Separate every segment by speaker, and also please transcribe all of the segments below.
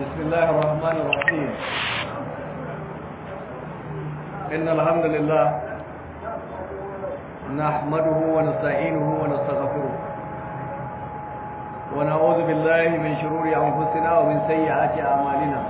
Speaker 1: بسم الله الرحمن الرحيم إن الحمد لله نحمده ونستعينه ونستغفره ونعوذ بالله من شرور أنفسنا ومن سيئات أعمالنا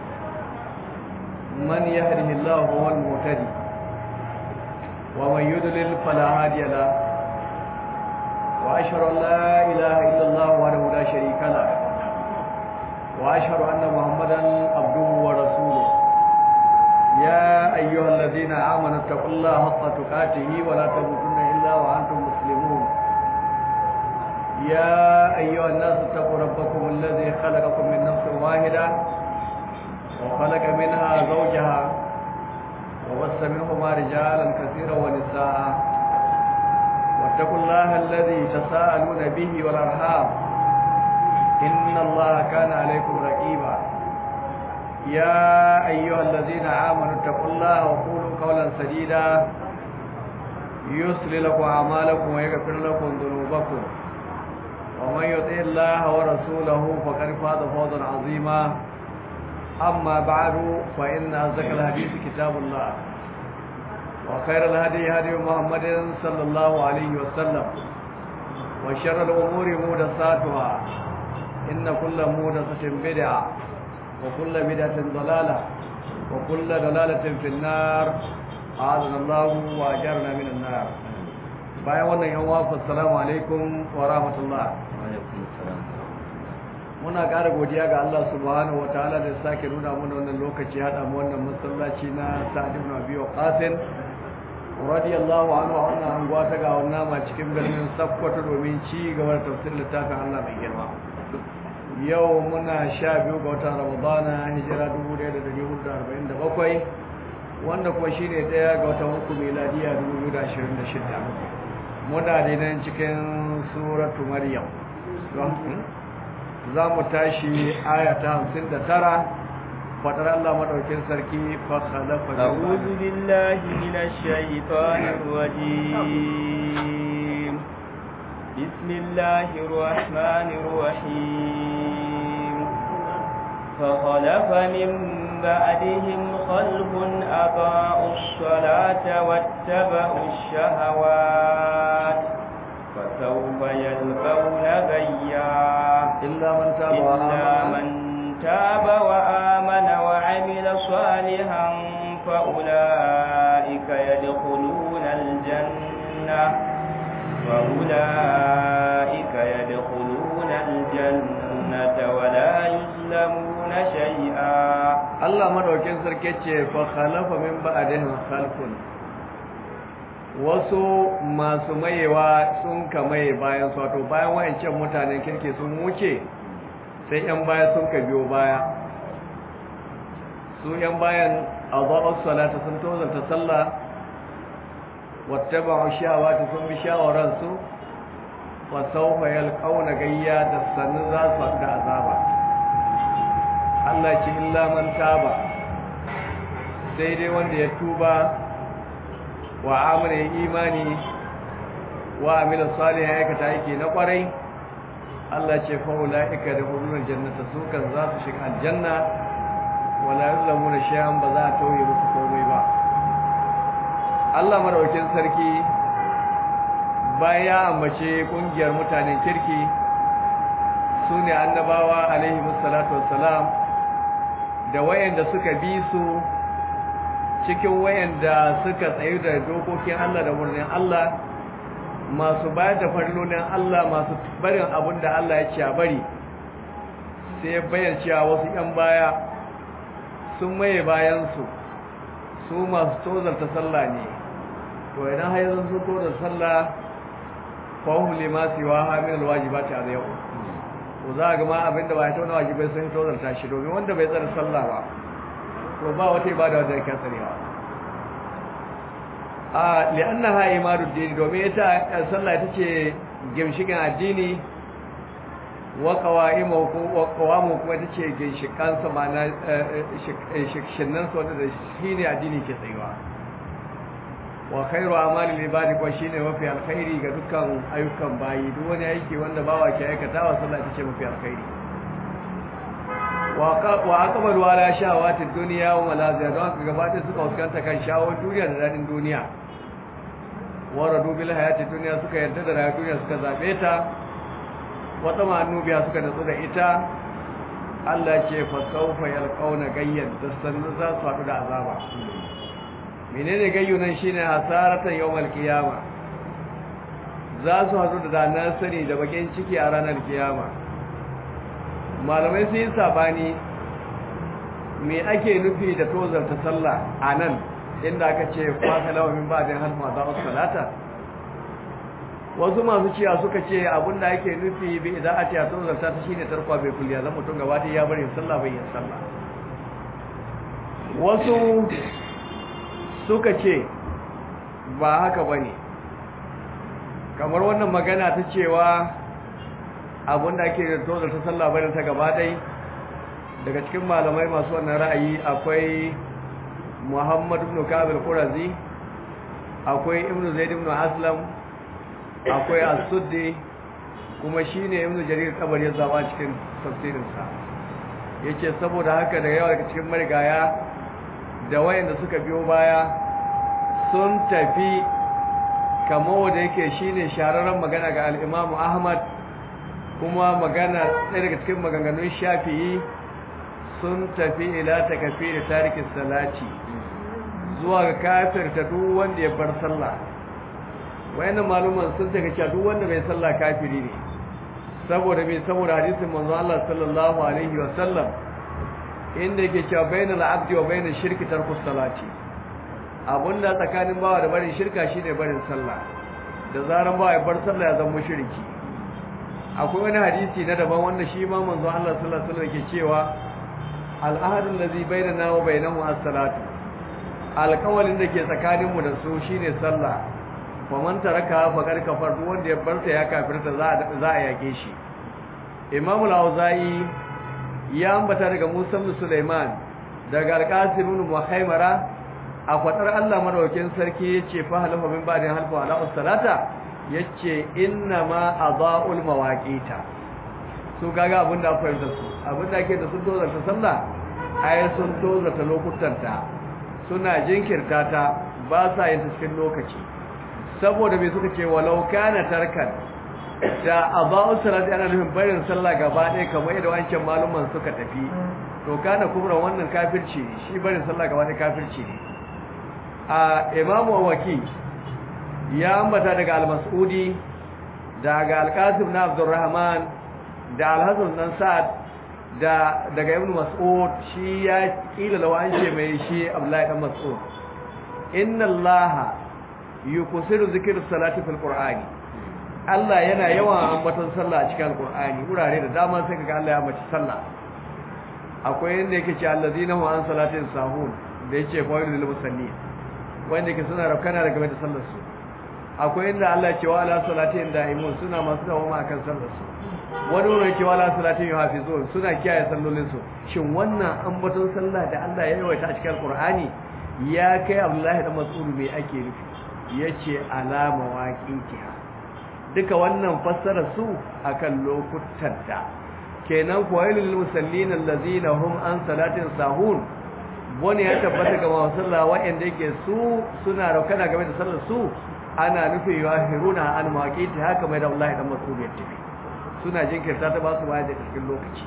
Speaker 1: من يهده الله هو المهتدي ومن يضلل فلا هادي له وأشهد أن لا إله إلا الله وحده لا شريك له وأشهد أن محمدا عبده ورسوله يا أيها الذين آمنوا اتقوا الله حق تقاته ولا تموتن إلا وأنتم مسلمون يا أيها الناس اتقوا ربكم الذي خلقكم من نفس واحدة وخلق منها زوجها وبث منهما رجالا كثيرا ونساء واتقوا الله الذي تساءلون به والأرحام إن الله كان عليكم رقيبا يا أيها الذين آمنوا اتقوا الله وقولوا قولا سديدا يصلي لكم أعمالكم ويغفر لكم ذنوبكم ومن يطع الله ورسوله فقد فاز فوزا عظيما أما بعد فإن أصدق الحديث كتاب الله وخير الهدي هدي محمد صلى الله عليه وسلم وشر الأمور محدثاتها إن كل محدثة بدعة وكل بدعة ضلالة وكل ضلالة في النار أعاذنا الله وأجرنا من النار bayan wannan yan wafa assalamu alaikum wa rahmatullah muna ƙara godiya ga Allah subhanahu wa ta'ala da sake nuna mana wannan lokaci hada mu wannan masallaci na Sa'd ibn Abi Waqqas radiyallahu anhu a wannan anguwa ta ga wannan ma cikin birnin Sokoto domin ci gaba da tafsirin littafin Allah mai girma yau muna sha biyu ga watan ramadana hijira 1447 wanda kuma shi ne daya ga watan uku miladiya 2026 muna da nan cikin suratu maryam za mu tashi aya ta 59 fadar Allah madaukin sarki fa khalafa
Speaker 2: a'udhu billahi minash shaitanir rajim bismillahir rahmanir rahim فخلف من بعدهم خلف أضاءوا الصلاة واتبعوا الشهوات فسوف يلقون غيا
Speaker 1: إلا من تاب
Speaker 2: إلا من تاب وآمن وعمل صالحا فأولئك يدخلون الجنة فأولئك يدخلون الجنة ولا يظلمون شيئا
Speaker 1: الله مدوكين سركيتشي فخلف من بعدهم خلف wasu masu mayewa sun ka maye bayan su wato bayan wayancan mutanen kirki sun wuce sai yan baya sun ka biyo baya su yan bayan azabar salata sun tozanta sallah wattaba'u shawati sun bi shawaransu wa sawfa yalqawna gayya da sannu za su da azaba Allah ce illa man taba sai dai wanda ya tuba wa amana ya imani wa amila salih ya aikata aiki na kwarai Allah ce fa ulaika da hulul jannata su kan za su shiga aljanna wala yuzlamuna shay'an ba za a tauye musu komai ba Allah maraukin sarki bayan ya ambace kungiyar mutanen kirki su ne annabawa alaihi musallatu wassalam da wayanda suka bi su cikin wayanda suka tsayu da dokokin Allah da murnin Allah masu bayar da farlonin Allah masu barin abin da Allah ya ce a bari sai bayan cewa wasu 'yan baya sun maye bayansu su masu tozarta sallah ne to idan har yanzu sun tozarta sallah fahim lima siwa hamil alwajibati a yau to za ga ma abinda ba ya tauna wajibai sun tozarta shi domin wanda bai tsara sallah ba to ba wata ibada wanda yake tsarewa a li'annaha imarud din domin ita sallah ita ce gimshikin addini wa qawaimu wa qawamu kuma ita ce ginshikan sa mana shikshinnan sa wanda shine addini ke tsayuwa wa khairu amali ibadi ko shine mafi alkhairi ga dukkan ayyukan bayi duk wani aiki wanda bawa ke aikatawa sallah ita ce mafi alkhairi wa aqbalu ala shahawati dunya wa malaziha don haka gabata suka fuskanta kan shawon duniya da dadin duniya wa radu bil hayati dunya suka yarda da rayuwar duniya suka zabe ta wa tamanu biya suka nutsu da ita Allah ce fa sawfa yalqauna gayyan da sannu za su haɗu da azaba menene gayyu nan shine hasaratan yawmal qiyama za su haɗu da danar sani da bakin ciki a ranar kiyama malamai sun yi sabani me ake nufi da tozarta sallah a nan inda aka ce kwasa lawamin ba da halma za a salata wasu masu ciya suka ce abinda ake nufi bi idan a ciya tozarta ta shine tarkwa bai kulliya zan mutum gaba ya bari sallah bai yin sallah wasu suka ce ba haka ba ne kamar wannan magana ta cewa abinda ake da tozar ta sallah bayan ta gaba dai daga cikin malamai masu wannan ra'ayi akwai muhammadu ibn kabil qurazi akwai ibn zaid ibn aslam akwai as-suddi kuma shine ibn jarir kabari ya zaba cikin tafsirinsa yace saboda haka da yawa daga cikin marigaya da wayanda suka biyo baya sun tafi kamar wanda yake shine shararren magana ga al-Imam Ahmad kuma magana ɗaya daga cikin maganganun Shafi'i sun tafi ila takfir tarikin salati zuwa ga kafirta duk wanda ya bar sallah wayannan maluman sun take cewa duk wanda bai sallah kafiri ne saboda me saboda hadisin manzo Allah sallallahu alaihi wa sallam inda yake cewa bainal abdi wa bainash shirki tarkus salati abunda tsakanin bawa da barin shirka shine barin sallah da zaran bawa ya bar sallah ya zama mushriki akwai wani hadisi na daban wanda shi ma manzo Allah sallallahu alaihi wasallam yake cewa al-ahadu allazi bainana wa bainahu as-salatu alƙawalin da ke tsakaninmu da su shine sallah fa man taraka faqad kafar duk wanda ya barta ya kafirta za a za a yake shi Imam al-Auza'i ya ambata daga Musa ibn Sulaiman daga Al-Qasim ibn Muhaimara a fadar Allah madaukakin sarki yace fa halafa min ba'da halfa ala salata yace inna ma adaul mawaqita su kaga abinda akwai da su abinda ake da sun tozarta sallah ai sun tozarta lokutanta suna jinkirta ta ba sa yin cikin lokaci saboda me suka ce walau kana tarkan da aba'u salati ana nufin barin sallah gaba ɗaya kamar yadda wancan maluman suka tafi to kana kubra wannan kafirci ne shi barin sallah gaba ɗaya kafirci ne a imamu waki ya ambata daga al-mas'udi daga al-qasim na abdurrahman da al-hasan dan sa'ad da daga ibnu mas'ud shi ya kila lawa an ce mai shi abdullahi dan mas'ud inna allaha yukusiru zikr salati fil qur'ani Allah yana yawan ambaton sallah a cikin alqur'ani wurare da dama sai kaga Allah ya ambaci sallah akwai inda yake ce allazina hum an salatin sahun da yake fa'ilu lil musallin wanda yake suna rakana daga mai sallar su akwai inda Allah ya ce wa ala salatin da'imun suna masu dawama akan sallar su wani wurin yake wa ala salatin yuhafizun suna kiyaye sallolin su shin wannan ambaton sallah da Allah ya yawaita a cikin alqur'ani ya kai Abdullahi da Mas'ud me ake nufi yace alama waqitiha duka wannan fassara su akan lokutan da kenan fawailul musallin allazina hum an salatin sahun wani ya tabbata ga masalla wa'anda yake su suna raukana game da sallar su ana nufi yahiruna an maqiti haka mai da Allah da Mas'ud ya tafi suna jinkirta ta ba su bayar da cikin lokaci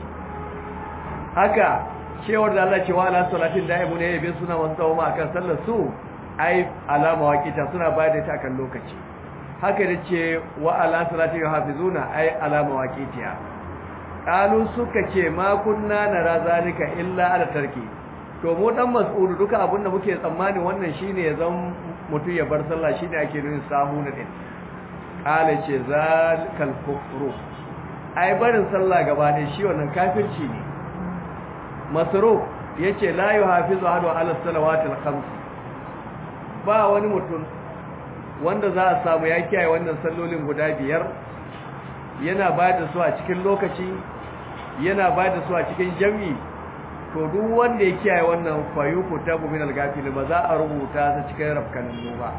Speaker 1: haka cewar da Allah cewa ala salatin da'imu ne yabe suna masu dawo ma akan sallar su ai alama waqita suna bayar da ta akan lokaci haka da ce wa ala salati yuhafizuna ai alama waqitiya qalu suka ce ma kunna nara zalika illa ala tarki to mu dan mas'udu duka abinda muke tsammani wannan shine ya zan mutu ya bar sallah shine ake nuna sahuna din qala ce zalikal kufru ai barin sallah gaba ne shi wannan kafirci ne masruf yace la yuhafizu ahadu ala salawatil khams ba wani mutum wanda za a samu ya kiyaye wannan sallolin guda biyar yana ba da su a cikin lokaci yana ba da su a cikin jami'i to duk wanda ya kiyaye wannan fayuku tabu min al-gafil ba za a rubuta ta cikin rafkanin ba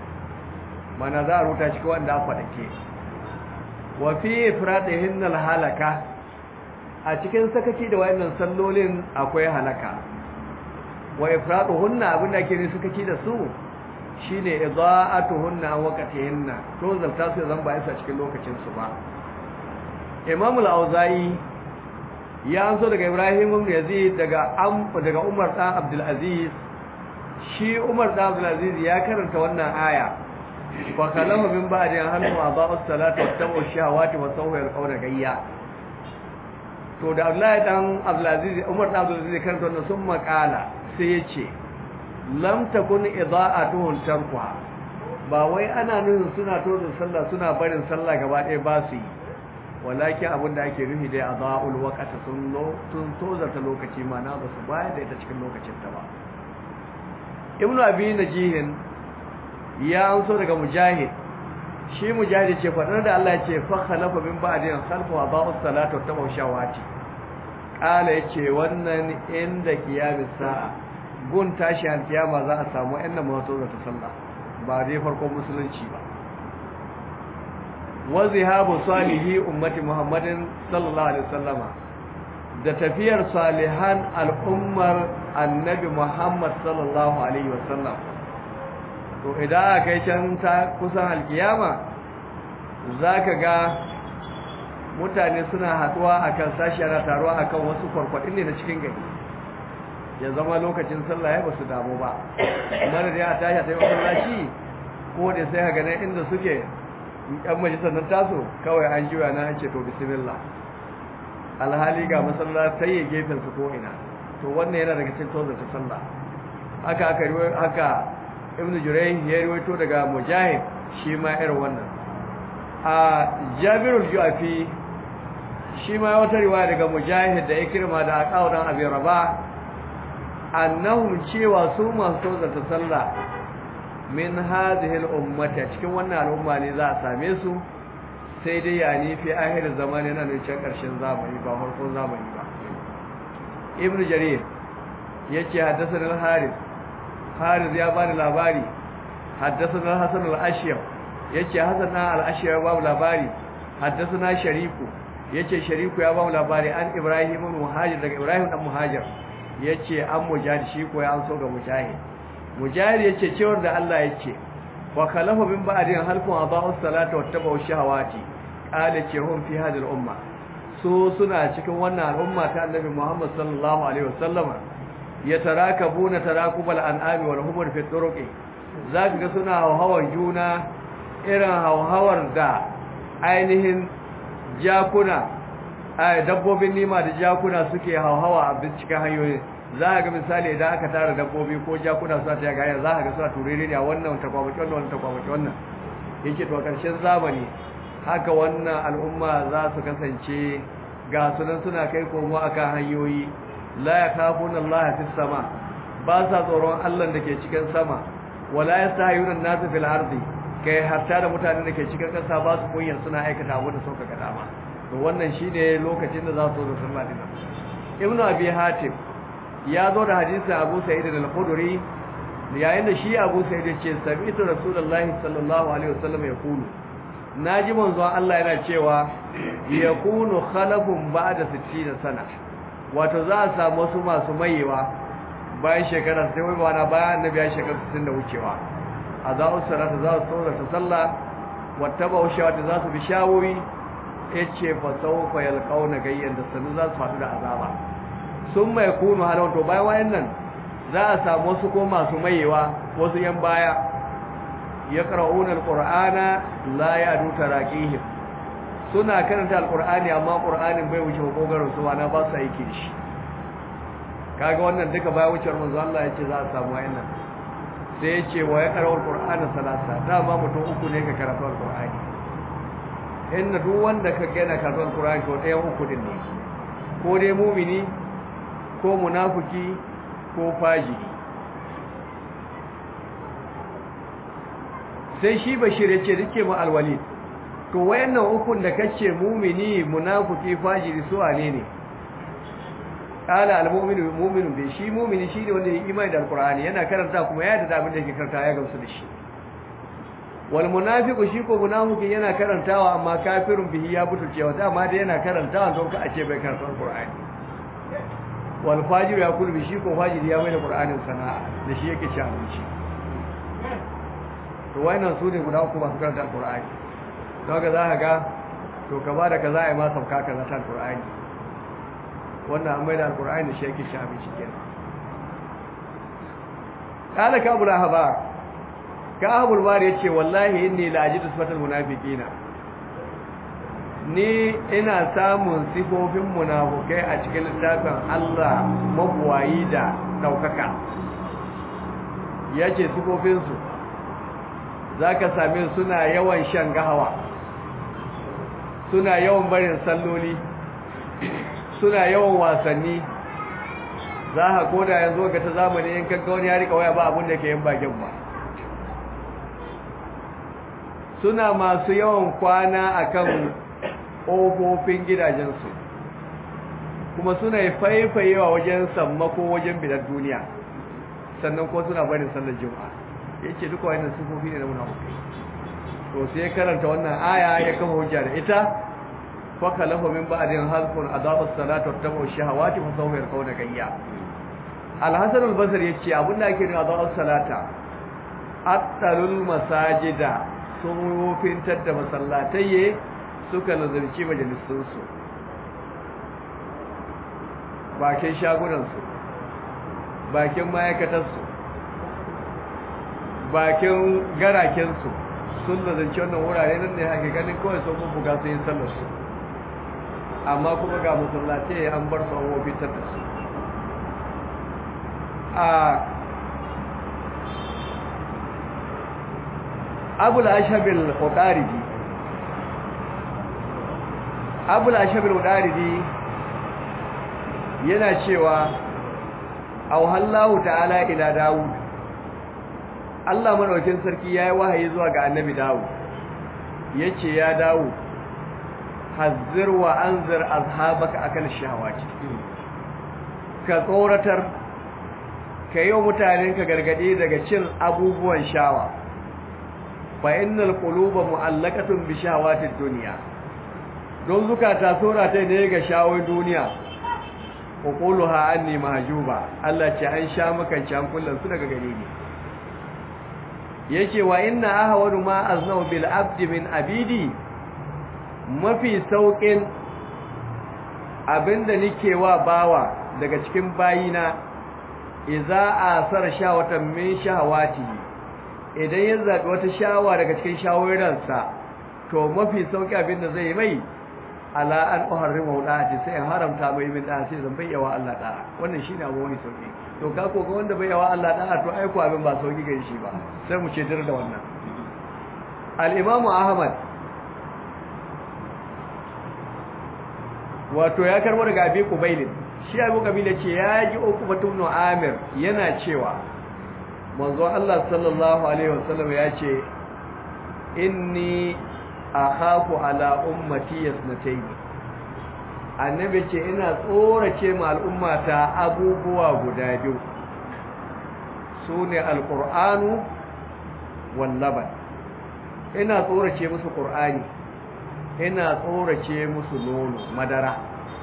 Speaker 1: mana za a rubuta cikin wanda aka dake wa fi ifradihin al-halaka a cikin sakaci da wayannan sallolin akwai halaka wa ifraduhunna abinda ake ne sakaci da su shine idaa'atuhunna an waqtihinna to zalta su zan ba isa cikin lokacin su ba Imam al-Auza'i ya anso daga Ibrahim ibn Yazid daga Am daga Umar dan Abdul Aziz shi Umar dan Abdul Aziz ya karanta wannan aya fa kalama min ba'di an halu adaa'u salata wa tabu shahawati wa sawwa al-qawla gayya to da Abdullahi dan Abdul Aziz Umar dan Abdul Aziz karanta wannan sun makala sai ya ce lam takun ida'atuhum tarkuha ba wai ana nufin suna tozin sallah suna barin sallah gaba ɗaya ba su yi walakin abin da ake nufi dai adaa'ul waqti sun lo sun tozarta lokaci mana ba su bayar da ita cikin lokacin ta ba ibnu abi najihin ya anso daga mujahid shi mujahid ce fadar da Allah ya ce fa khalafa min ba'din khalfu adaa'us salata wa tabu shawati kala yace wannan inda kiyamis sa'a gun tashi alkiyama za a samu ɗan mawato da ta sallah ba dai farkon musulunci ba wa zihabu salihi ummati muhammadin sallallahu alaihi wasallama da tafiyar salihan al'ummar annabi muhammad sallallahu alaihi wasallam to idan aka kai can ta kusan alkiyama zaka ga mutane suna haduwa akan sashi ana taruwa akan wasu kwarkwadin ne na cikin gari ya zama lokacin sallah ya basu damu ba mana da ya tashi ta yi masallaci ko da sai ga nan inda suke yan majalisar nan taso kawai an jiwa na an ce to bismillah alhali ga masallatai ya gefen su ko ina to wannan yana daga cikin tozar ta sallah haka aka riwayo haka ibnu jurayh ya riwayo daga mujahid shi ma irin wannan a jabirul juafi shi ma wata riwaya daga mujahid da ikrima da aqawdan abi rabah annahum cewa su masu tozarta sallah min hadhihi al-ummati cikin wannan al'umma ne za a same su sai dai ya ni fi ahir zamani na ne can karshen zamani ba farkon zamani ba ibn jarir yace haddathana al-harith harith ya bani labari haddathana hasan al-ashyab yace hasan al-ashyab ya bani labari haddathana shariku yace shariku ya bani labari an ibrahim ibn muhajir daga ibrahim dan muhajir yace an mujahid shi ko ya an so ga mujahid mujahid yace cewar da Allah yace wa khalafa min ba'din halqun adaa'u salata wa tabu shahawati qala ce hum fi hadhihi al-umma so suna cikin wannan al'umma ta annabi Muhammad sallallahu alaihi wasallam yatarakabuna tarakubal an'ami wal humur fi turuqi zaka ga suna hawhawar juna irin hawhawar da ainihin jakuna ai dabbobin nima da jakuna suke hauhawa a cikin hanyoyi za a ga misali idan aka tara dabbobi ko jakuna suna ta yaga za a ga suna turere ne a wannan takwamaki wannan wannan takwamaki wannan yake to karshen zamani haka wannan al'umma za su kasance ga sunan suna kai komo akan hanyoyi la yakhafuna Allah fis sama ba sa tsoron Allah da ke cikin sama wala yastahiyuna an-nas fil ardi kai hatta da mutanen da ke cikin kasa ba su kunyar suna aikata abu da suka ga dama to wannan shine lokacin da za su zo sallah din ibn abi hatim ya zo da hadisin abu sa'id al-khudri yayin da shi abu sa'id ya ce sami'tu rasulullahi sallallahu alaihi wasallam ya kulu naji manzo Allah yana cewa yakunu khalafun ba'da 60 sana wato za a samu wasu masu mayewa bayan shekara sai wai bana bayan annabi ya shekara 60 da wucewa a za'u salata za su tsora ta sallah wattaba shawata za su bi shawoyi yace fa sawfa yalqauna gayyan da sanu za su faɗu da azaba sun mai kunu halon to bayan wayannan za a samu wasu ko masu mayewa wasu yan baya ya qara'una alqur'ana la ya'du taraqihim suna karanta alqur'ani amma qur'anin bai wuce kokarin su wani ba su aiki da shi kaga wannan duka bayan wucewar manzo Allah yace za a samu wayannan sai yace wa ya qara'u alqur'ana salasa dama mutum uku ne ka karanta alqur'ani inna duk wanda ka gana karanta alqur'ani to ɗayan uku din ne ko dai mumini ko munafiki ko fajiri sai shi bashir ya ce rike mu alwalid to wayannan ukun da kace mumini munafiki fajiri su wane ne qala almu'minu mu'minu bi shi mu'mini shine wanda ya imani da alqur'ani yana karanta kuma ya da abin da yake karanta ya gamsu da shi wal munafiqu shi ko munafiki yana karantawa amma kafirun bihi ya butulce wata amma dai yana karantawa don ka a ce bai karanta alqur'ani wal fajir ya kulbi shi ko fajiri ya mai da qur'anin sana'a da shi yake ci abinci to wannan su ne guda uku masu karanta alqur'ani don ga za ka ga to ka ba da kaza ai ma sauka kaza ta alqur'ani wannan an mai da alqur'ani da shi yake ci abinci kenan قال كعب الأحبار كعب البار yace wallahi inni la ajidu sifatal munafiqina ni ina samun sifofin munafukai a cikin littafin Allah mabuwayi da daukaka yace sifofin su zaka same suna yawan shan gahawa suna yawan barin salloli suna yawan wasanni za ka koda yanzu ga ta zamani in kanka wani ya rika waya ba abin da ke yin bakin ba suna masu yawan kwana akan ƙofofin gidajensu kuma suna faifayewa wajen sammako wajen bidar duniya sannan ko suna barin sallar juma'a yace duka wannan sifofi ne na munafiki to sai karanta wannan aya ya kafa hujja da ita fa kalafa min ba'din halqun adaba as-salata wa tabu shahawati fa sawfa yarqawna gayya al-hasan al-basri yace abinda ake nuna adaba as-salata attalul masajida sun wofintar da masallatai suka nazarci majalisunsu bakin shagunansu bakin ma'aikatarsu bakin garakensu sun nazarci wannan wurare nan ne hake ganin kawai sun buga su yin sallarsu amma kuma ga masallatai an bar su an wofintar da su a abul ashabil udaridi abul ashabil udaridi yana cewa auhallahu ta'ala ila dawud Allah madaukin sarki yayi wahayi zuwa ga annabi dawud yace ya dawud hazzir wa anzir azhabaka akal shahawati ka tsoratar ka yi wa mutanenka gargade daga cin abubuwan shawa fa innal quluba mu'allaqatun bi shahawatid dunya don zukata sura ta ne ga shawai duniya uquluha anni mahjuba Allah ce an sha maka can kullun su daga gare ni yace wa inna ahwadu ma aznau bil abdi min abidi mafi saukin abinda nike wa bawa daga cikin bayina idza asara shawatan min shahawatihi idan ya zaɓi wata shawa daga cikin shawararsa to mafi sauƙi abin da zai mai ala an uharrima wadati sai in haramta mai min da sai zan bayyawa Allah da wannan shine abu mai sauƙi to ka ko ga wanda bayyawa Allah da to ai ko abin ba sauƙi gare shi ba sai mu ce da wannan al-imamu ahmad wato ya karbo daga abi kubailin shi abu kabila ce ya ji uku batun amir yana cewa manzo Allah sallallahu alaihi wasallam ya ce inni akhafu ala ummati yasnatayn annabi ce ina tsorace ma al'ummata abubuwa guda biyu sune alqur'anu wal laban ina tsorace musu qur'ani ina tsorace musu nono madara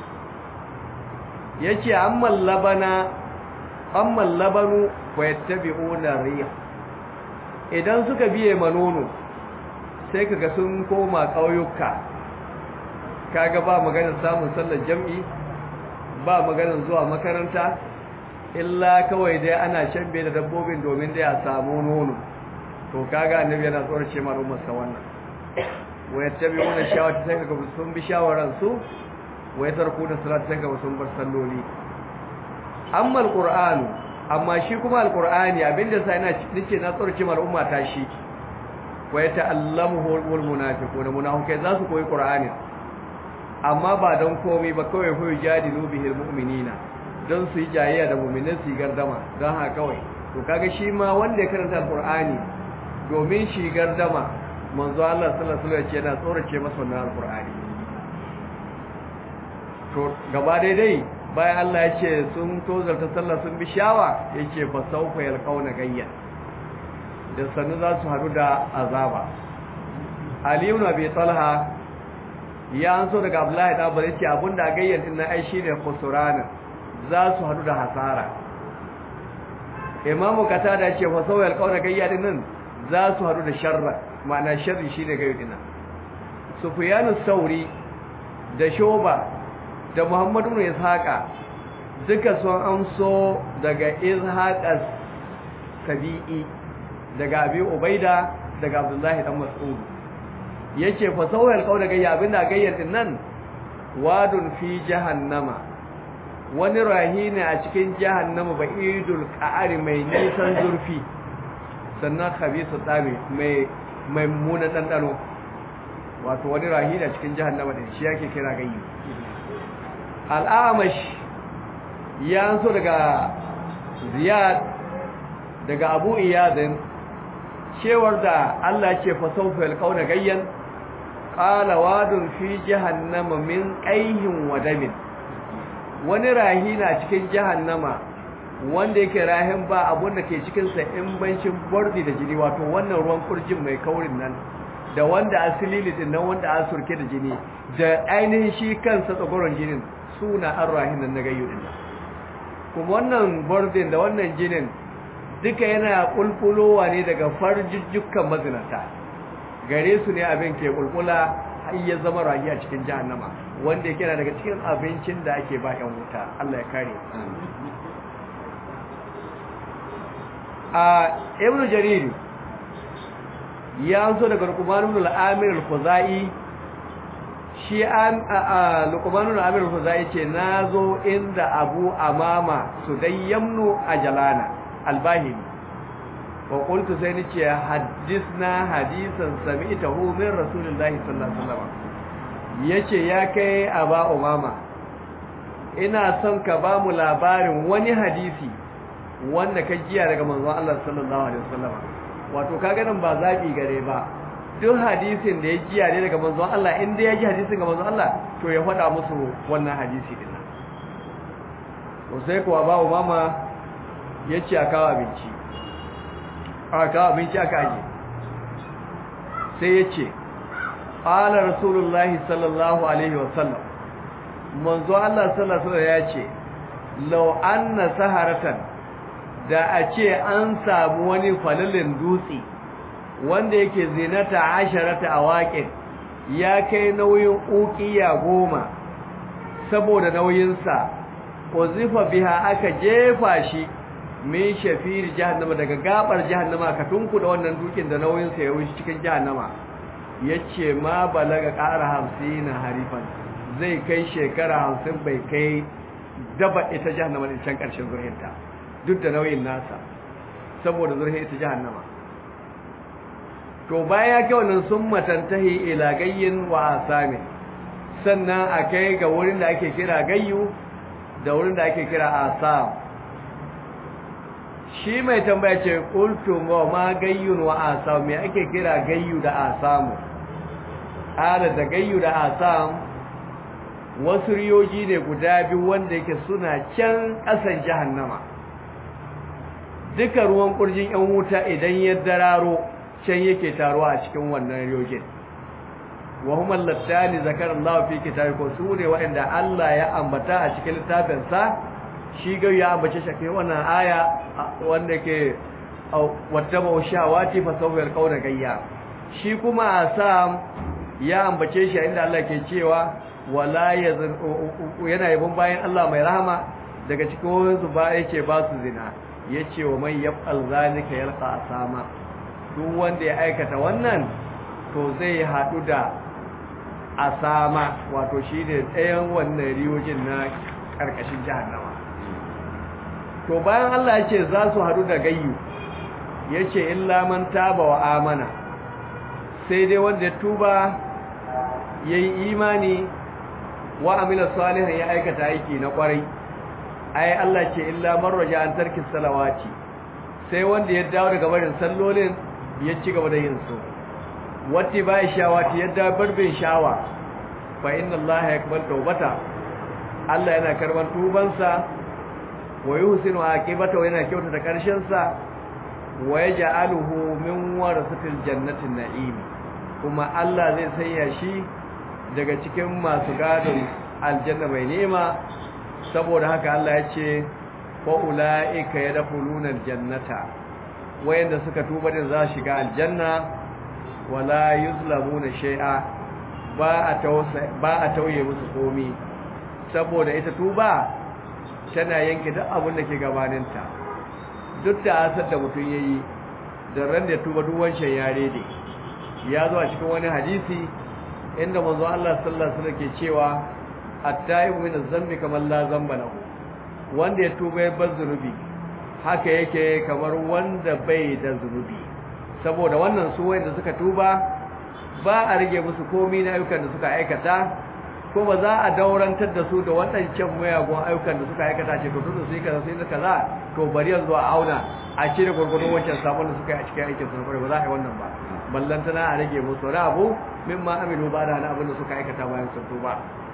Speaker 1: yace amma labana amma labanu wa yattabi'una riya idan suka biye manono sai kaga sun koma kauyuka kaga ba maganar samun sallar jam'i ba maganar zuwa makaranta illa kawai dai ana shambe da dabbobin domin da ya samu nono to kaga annabi yana tsorace ma rummar sa wannan wa yattabi'una shawati sai kaga sun bi shawaran su wa yatarkuna salata sai kaga sun bar salloli amma alqur'anu amma shi kuma alqur'ani abinda sai ina nake na tsorace ma al'umma ta shi wa yata'allamuhu wal munafiqun munafiqai za su koyi qur'ani amma ba don komai ba kawai fa yujadilu bihil mu'minina don su yi jayayya da mu'minin su gardama don haka kawai to kaga shi ma wanda ya karanta alqur'ani domin shi gardama manzo Allah sallallahu alaihi wasallam yana tsorace masa wannan alqur'ani to gaba daidai bayan Allah ya ce sun tozarta sallah sun bi shawa yace fa sawfa yalqauna gayya da sanu za su hadu da azaba Ali ibn Abi Talha ya an so daga Abdullahi da Abbas yace abinda a gayyan din nan ai shine khusrana za su hadu da hasara Imam Qatada yace fa sawal qauna gayya din nan za su hadu da sharra ma'ana sharri shine gayyu din nan Sufyan sauri da Shoba da Muhammad ibn Ishaqa duka sun amso daga Ishaq as-Sabi'i daga Abi Ubaida daga Abdullahi dan Mas'ud yace fa sawal qauna gayya abinda gayyar din nan wadun fi jahannama wani rahina a cikin jahannama ba'idul qa'ari mai nisan zurfi sannan khabisu tabi mai mai muna dandano wato wani rahina cikin jahannama din shi yake kira gayyi al'amash ya so daga ziyad daga abu iyadin cewar da Allah ce fa sawfa yalqauna gayyan qala wadun fi jahannama min qayhin wa damin wani rahina cikin jahannama wanda yake rahin ba abun da ke cikin sa in bancin bordi da jini wato wannan ruwan kurjin mai kaurin nan da wanda asilili din nan wanda an surke da jini da ainihin shi kansa tsagoron jinin suna an rahinan na gayyu din kuma wannan bordin da wannan jinin duka yana kulkulowa ne daga farjujjukan mazinata gare su ne abin ke kulkula har ya zama rahi a cikin jahannama wanda yake daga cikin abincin da ake ba yan wuta Allah ya kare a ibnu jarir ya so daga Luqman ibn al-Amir al-Khuzai shi an Luqman ibn al-Amir al-Khuzai ce nazo inda Abu Amama Sudayyamnu Ajalana al-Bahili wa qultu sai ni ce hadisna hadisan sami'tahu min Rasulillahi sallallahu alaihi wasallam yace ya kai Aba Umama ina son ka ba mu labarin wani hadisi wanda ka jiya daga manzon Allah sallallahu alaihi wasallam wato kaga nan ba zabi gare ba duk hadisin da ya jiya ne daga manzon Allah in dai ya ji hadisin ga manzon Allah to ya faɗa musu wannan hadisi din nan to sai kuwa ba mama yace a kawo abinci a kawo abinci aka aje sai yace qala rasulullahi sallallahu alaihi wasallam manzo Allah sallallahu alaihi wasallam yace law anna saharatan da a ce an samu wani falalin dutse wanda yake zinata asharata a waƙin ya kai nauyin ukiya goma saboda nauyinsa ko zifa biha aka jefa shi min shafir jahannama daga gabar jahannama ka tunku da wannan dukin da nauyinsa ya wuce cikin jahannama yace ma balaga ƙara hamsin harifan zai kai shekara hamsin bai kai daba ita jahannama din can ƙarshen zurhinta duk da nauyin nasa saboda zurhin ita jahannama to baya kai wannan sun matantahi ila gayyin wa asami sannan akai ga wurin da ake kira gayyu da wurin da ake kira asam shi mai tambaya ce qultu ma gayyun wa asam me ake kira gayyu da asamu ala da gayyu da asam wasu riyoji ne guda biyu wanda yake suna can ƙasan jahannama duka ruwan kurjin yan wuta idan ya dararo can yake taruwa a cikin wannan riyojin wa huma allattani zakara Allah fi kitabi ko sune wa'anda Allah ya ambata a cikin littafin sa shi ga ya ambace shi kai wannan aya wanda ke wattaba shawati fa sawfa alqawla gayya shi kuma asam ya ambace shi inda Allah ke cewa wala yazin yana yabon bayan Allah mai rahama daga cikin su ba yake ba su zina yace wa man yaf'al zalika yalqa asama duk wanda ya aikata wannan to zai haɗu da asama wato shi ne ɗayan wannan riyojin na ƙarƙashin jahannama to bayan Allah ya ce za su haɗu da gayyu ya ce illa man taba wa amana sai dai wanda ya tuba ya yi imani wa amila salihan ya aikata aiki na ƙwarai ai Allah ce illa man raja an tarki salawati sai wanda ya dawo daga barin sallolin ya ci gaba da yin su wati bai shawati yadda barbin shawa fa inna Allah yakbal tawbata Allah yana karban tubansa wa yuhsinu aqibata wa yana kyautata karshen sa wa yaj'aluhu min warasatil jannatin na'im kuma Allah zai sanya shi daga cikin masu gadon aljanna mai nema saboda haka Allah ya ce fa ulaika yadkhuluna aljannata wayanda suka tuba din za shiga aljanna wala yuzlamuna shay'a ba a tausa ba a tauye musu komi saboda ita tuba tana yanke duk abin da ke gabaninta duk da asar da mutum yayi da ran da tuba duk wancan yare ne ya zo a cikin wani hadisi inda manzo Allah sallallahu alaihi wasallam ke cewa at-taibu min az-zambi kamar la zamba lahu wanda ya tuba ya bar zunubi haka yake kamar wanda bai da zunubi saboda wannan su wanda suka tuba ba a rage musu komai na ayyukan da suka aikata ko ba za a daurantar da su da waɗancan mayagun ayyukan da suka aikata ce to tunda su yi kaza su yi kaza to bari yanzu a auna a cire gurgurdun wancan sabon da suka yi a cikin aikin su ba za a yi wannan ba ballantana a rage musu wani abu mimma amilu ba da abin da suka aikata bayan sun tuba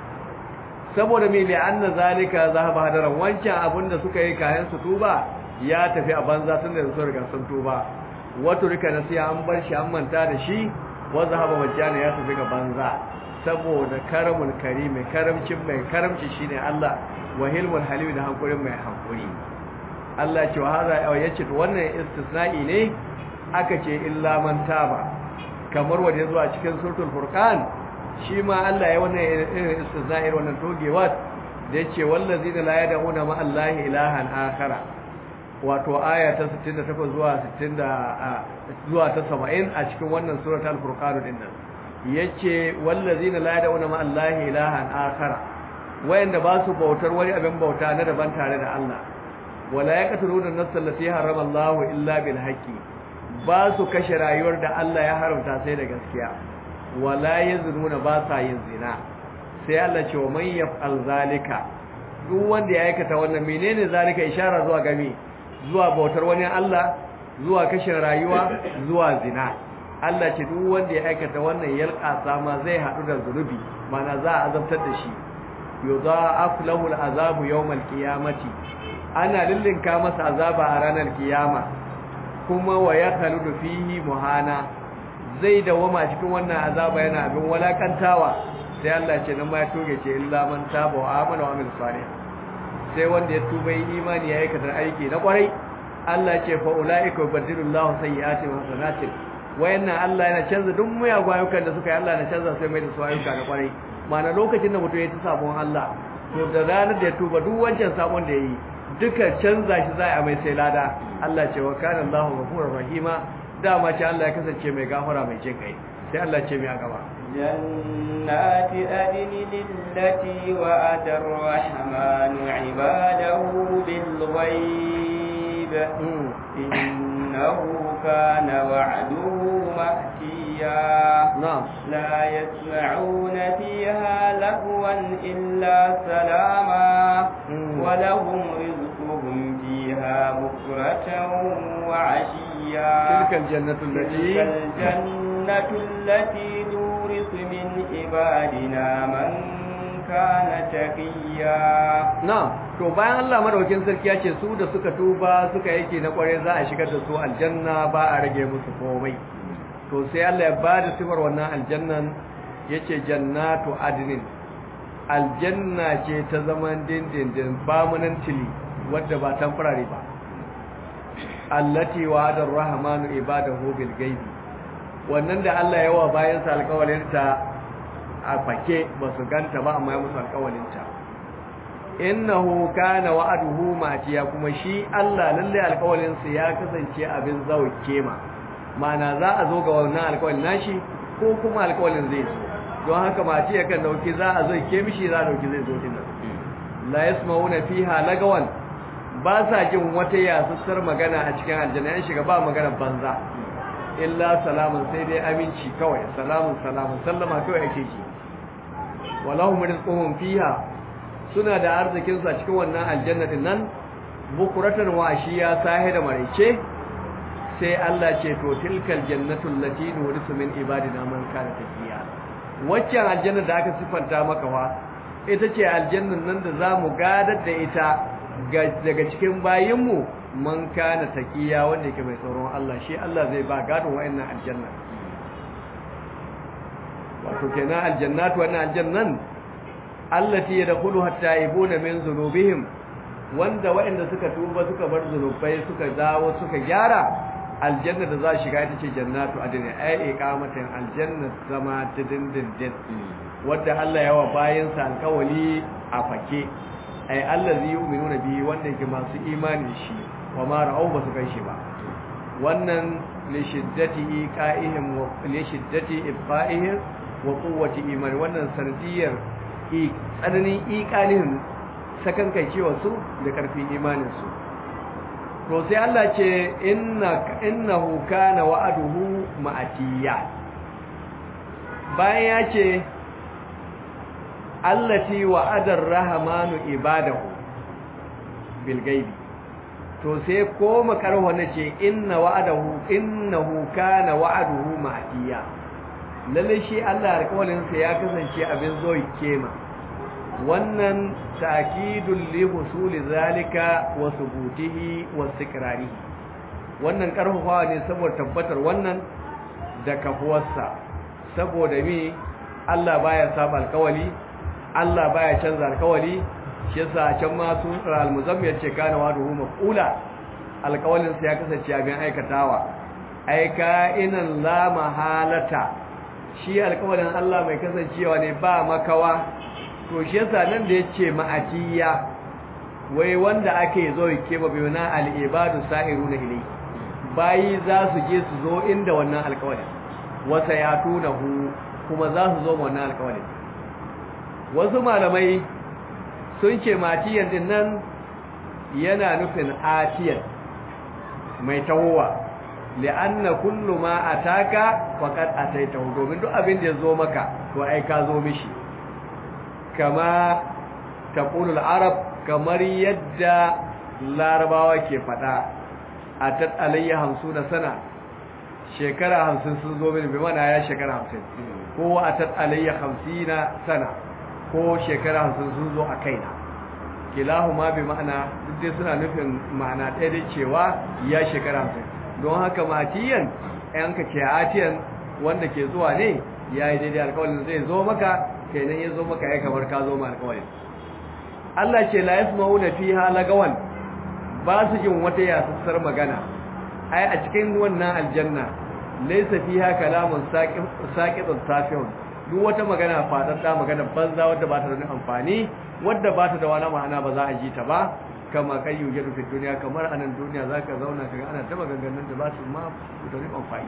Speaker 1: saboda mai li'anna zalika zahaba hadaran wancan abin da suka yi kayan su tuba ya tafi a banza tun da su riga sun tuba wato rika nasiya an bar shi an manta da shi wa zahaba majjana ya tafi ga banza saboda karamul karimi karamcin mai karamci shine Allah wa hilmul halim da hankurin mai hankuri Allah ce wa hada yace to wannan istisna'i ne aka ce illa man taba kamar wanda yazo a cikin suratul furqan shi ma Allah ya wannan irin istisna'i wannan togewa da yace wallazina la yad'una ma Allahi ilahan akhara wato aya ta 68 zuwa 60 zuwa ta 70 a cikin wannan suratul furqan din nan yace wallazina la yad'una ma Allahi ilahan akhara wayanda ba su bautar wani abin bauta na daban tare da Allah wala yaqtuluna an-nafsa allati harrama Allahu illa bil haqqi ba su kashe rayuwar da Allah ya haramta sai da gaskiya wala yazununa ba sa yin zina sai Allah ce wa man yaf'al zalika duk wanda ya aikata wannan menene zalika ishara zuwa game zuwa bautar wani Allah zuwa kashe rayuwa zuwa zina Allah ce duk wanda ya aikata wannan yalqa sama zai hadu da zunubi mana za a azabtar da shi yudha'af lahu al'azabu yawm al-qiyamati ana lillinka masa azaba a ranar kiyama kuma wa ya khaludu fihi muhana zai dawama cikin wannan azaba yana abin walakantawa sai Allah ce nan ma ya toge ce illa man taba wa amana wa amil salih sai wanda ya tuba yi imani ya aikata aiki na kwarai Allah ce fa ulaika yubadilullahu sayyi'ati wa hasanatin wayannan Allah yana canza duk muyagun ayyukan da suka yi Allah na canza sai mai da su ayyuka na kwarai mana lokacin da mutum ya ci sabon Allah to da ranar da ya tuba duk wancan sabon da ya yi duka canza shi za a mai sai lada Allah ce wa kana Allahu ghafurur rahima dama ce Allah ya kasance mai gafara mai jin kai sai Allah ce mai a gaba
Speaker 2: jannati adnin lillati wa'ada ar-rahmanu 'ibadahu bil ghaib innahu kana wa'duhu ma'tiya
Speaker 1: na'am
Speaker 2: لا يسمعون فيها لغوا إلا سلاما
Speaker 1: مم.
Speaker 2: ولهم رزقهم فيها بكرة وعشيا
Speaker 1: تلك الجنة
Speaker 2: تلك
Speaker 1: التي
Speaker 2: الجنة التي نورث من عبادنا من كان تقيا
Speaker 1: na'am to bayan Allah madaukin sarki ya ce su da suka tuba suka yake na kware za a shigar da su aljanna ba a rage musu komai to sai Allah ya ba da sifar wannan aljannan yace jannatu adnin aljanna ce ta zaman dindindin permanently wadda ba temporary ba allati wa'ada ar-rahmanu ibadahu bil ghaibi wannan da Allah ya wa bayan sa alƙawarin ta a fake ba su ganta ba amma ya musu alƙawarin ta innahu kana wa'aduhu matiya kuma shi Allah lalle alƙawarin sa ya kasance abin zauke ma mana za a zo ga wannan alƙawarin nashi ko kuma alƙawarin zai zo don haka matiya kan dauki za a zo ke mishi za a dauki zai zo dinnan la yasmauna fiha lagawan ba sa jin wata yasussar magana a cikin aljanna yan shiga ba magana banza illa salamun sai dai aminci kawai salamun salamun sallama kawai ake ji walahum rizquhum fiha suna da arzikin su a cikin wannan aljanna din nan bukuratan wa ashiya sahi da maraice sai Allah ce to tilkal jannatu allati nurisu min ibadina man kana taqiya waccan aljanna da aka sifanta maka fa ita ce aljannan nan da zamu gadar da ita daga cikin bayinmu man kana taqiya wanda yake mai tsoron Allah shi Allah zai ba gadon wayannan aljanna to kenan aljannatu wannan aljannan allati yadkhuluha at-taibuna min dhunubihim wanda waɗanda suka tuba suka bar zunubai suka dawo suka gyara aljanna da za shiga ita ce jannatu adini ai iqamatin aljanna zama ta dindindin wanda Allah ya wa bayan sa alkawali a fake ai allazi yu'minuna bihi wanda yake masu imani shi wa ma ra'au ba su kai shi ba wannan li shiddati iqa'ihim wa li shiddati ibqa'ihim wa quwwati imani wannan sanadiyar tsananin iqanihim sakan kai cewa su da karfin imanin su to sai Allah ce inna innahu kana wa'aduhu ma'atiya bayan ya ce allati wa'adar rahmanu ibadahu bil gaibi to sai koma karwa nace inna wa'adahu innahu kana wa'aduhu ma'atiya lalle shi Allah alƙawarin sa ya kasance abin zoyi kema wannan ta'kidul li husuli zalika wa subutihi wa istiqrarihi wannan karfafawa ne saboda tabbatar wannan da kafuwarsa saboda mi Allah baya saba alkawali Allah baya canza alkawali shi yasa can ma sun al-muzammil ce kana wa duhu maqula alkawalin sa ya kasance abin aikatawa aika inan la mahalata shi alkawalin Allah mai kasancewa ne ba makawa to shi yasa nan da yace ma'atiya wai wanda ake zo yake ba bayuna al-ibadu sa'iruna ilai bayi za su je su zo inda wannan alƙawarin wasa ya tunahu kuma za su zo wannan alƙawarin wasu malamai sun ce matiyan din nan yana nufin atiyan mai tawowa li'anna kullu ma ataka faqad ataitahu domin duk abin da ya zo maka to ai ka zo mishi kama taqulul arab kamar yadda larabawa ke fada atat alayya 50 sana shekara 50 sun zo mini bi mana ya shekara 50 ko atat alayya 50 sana ko shekara 50 sun zo a kaina kilahuma bi ma'ana duk dai suna nufin ma'ana ɗaya da cewa ya shekara 50 don haka matiyan ayan ka ce atiyan wanda ke zuwa ne yayi daidai alƙawarin zai zo maka kenan ya zo maka ya kamar ka zo ma alƙawarin Allah ce la yasma'una fiha lagawan ba su jin wata yasassar magana ai a cikin wannan aljanna laysa fiha kalamun saqitun tafihun duk wata magana fadadda magana banza wadda ba ta da amfani wadda ba ta da wani ma'ana ba za a ji ta ba kama kai yuje fi duniya kamar anan duniya zaka zauna kaga ana ta maganganun da ba su ma da amfani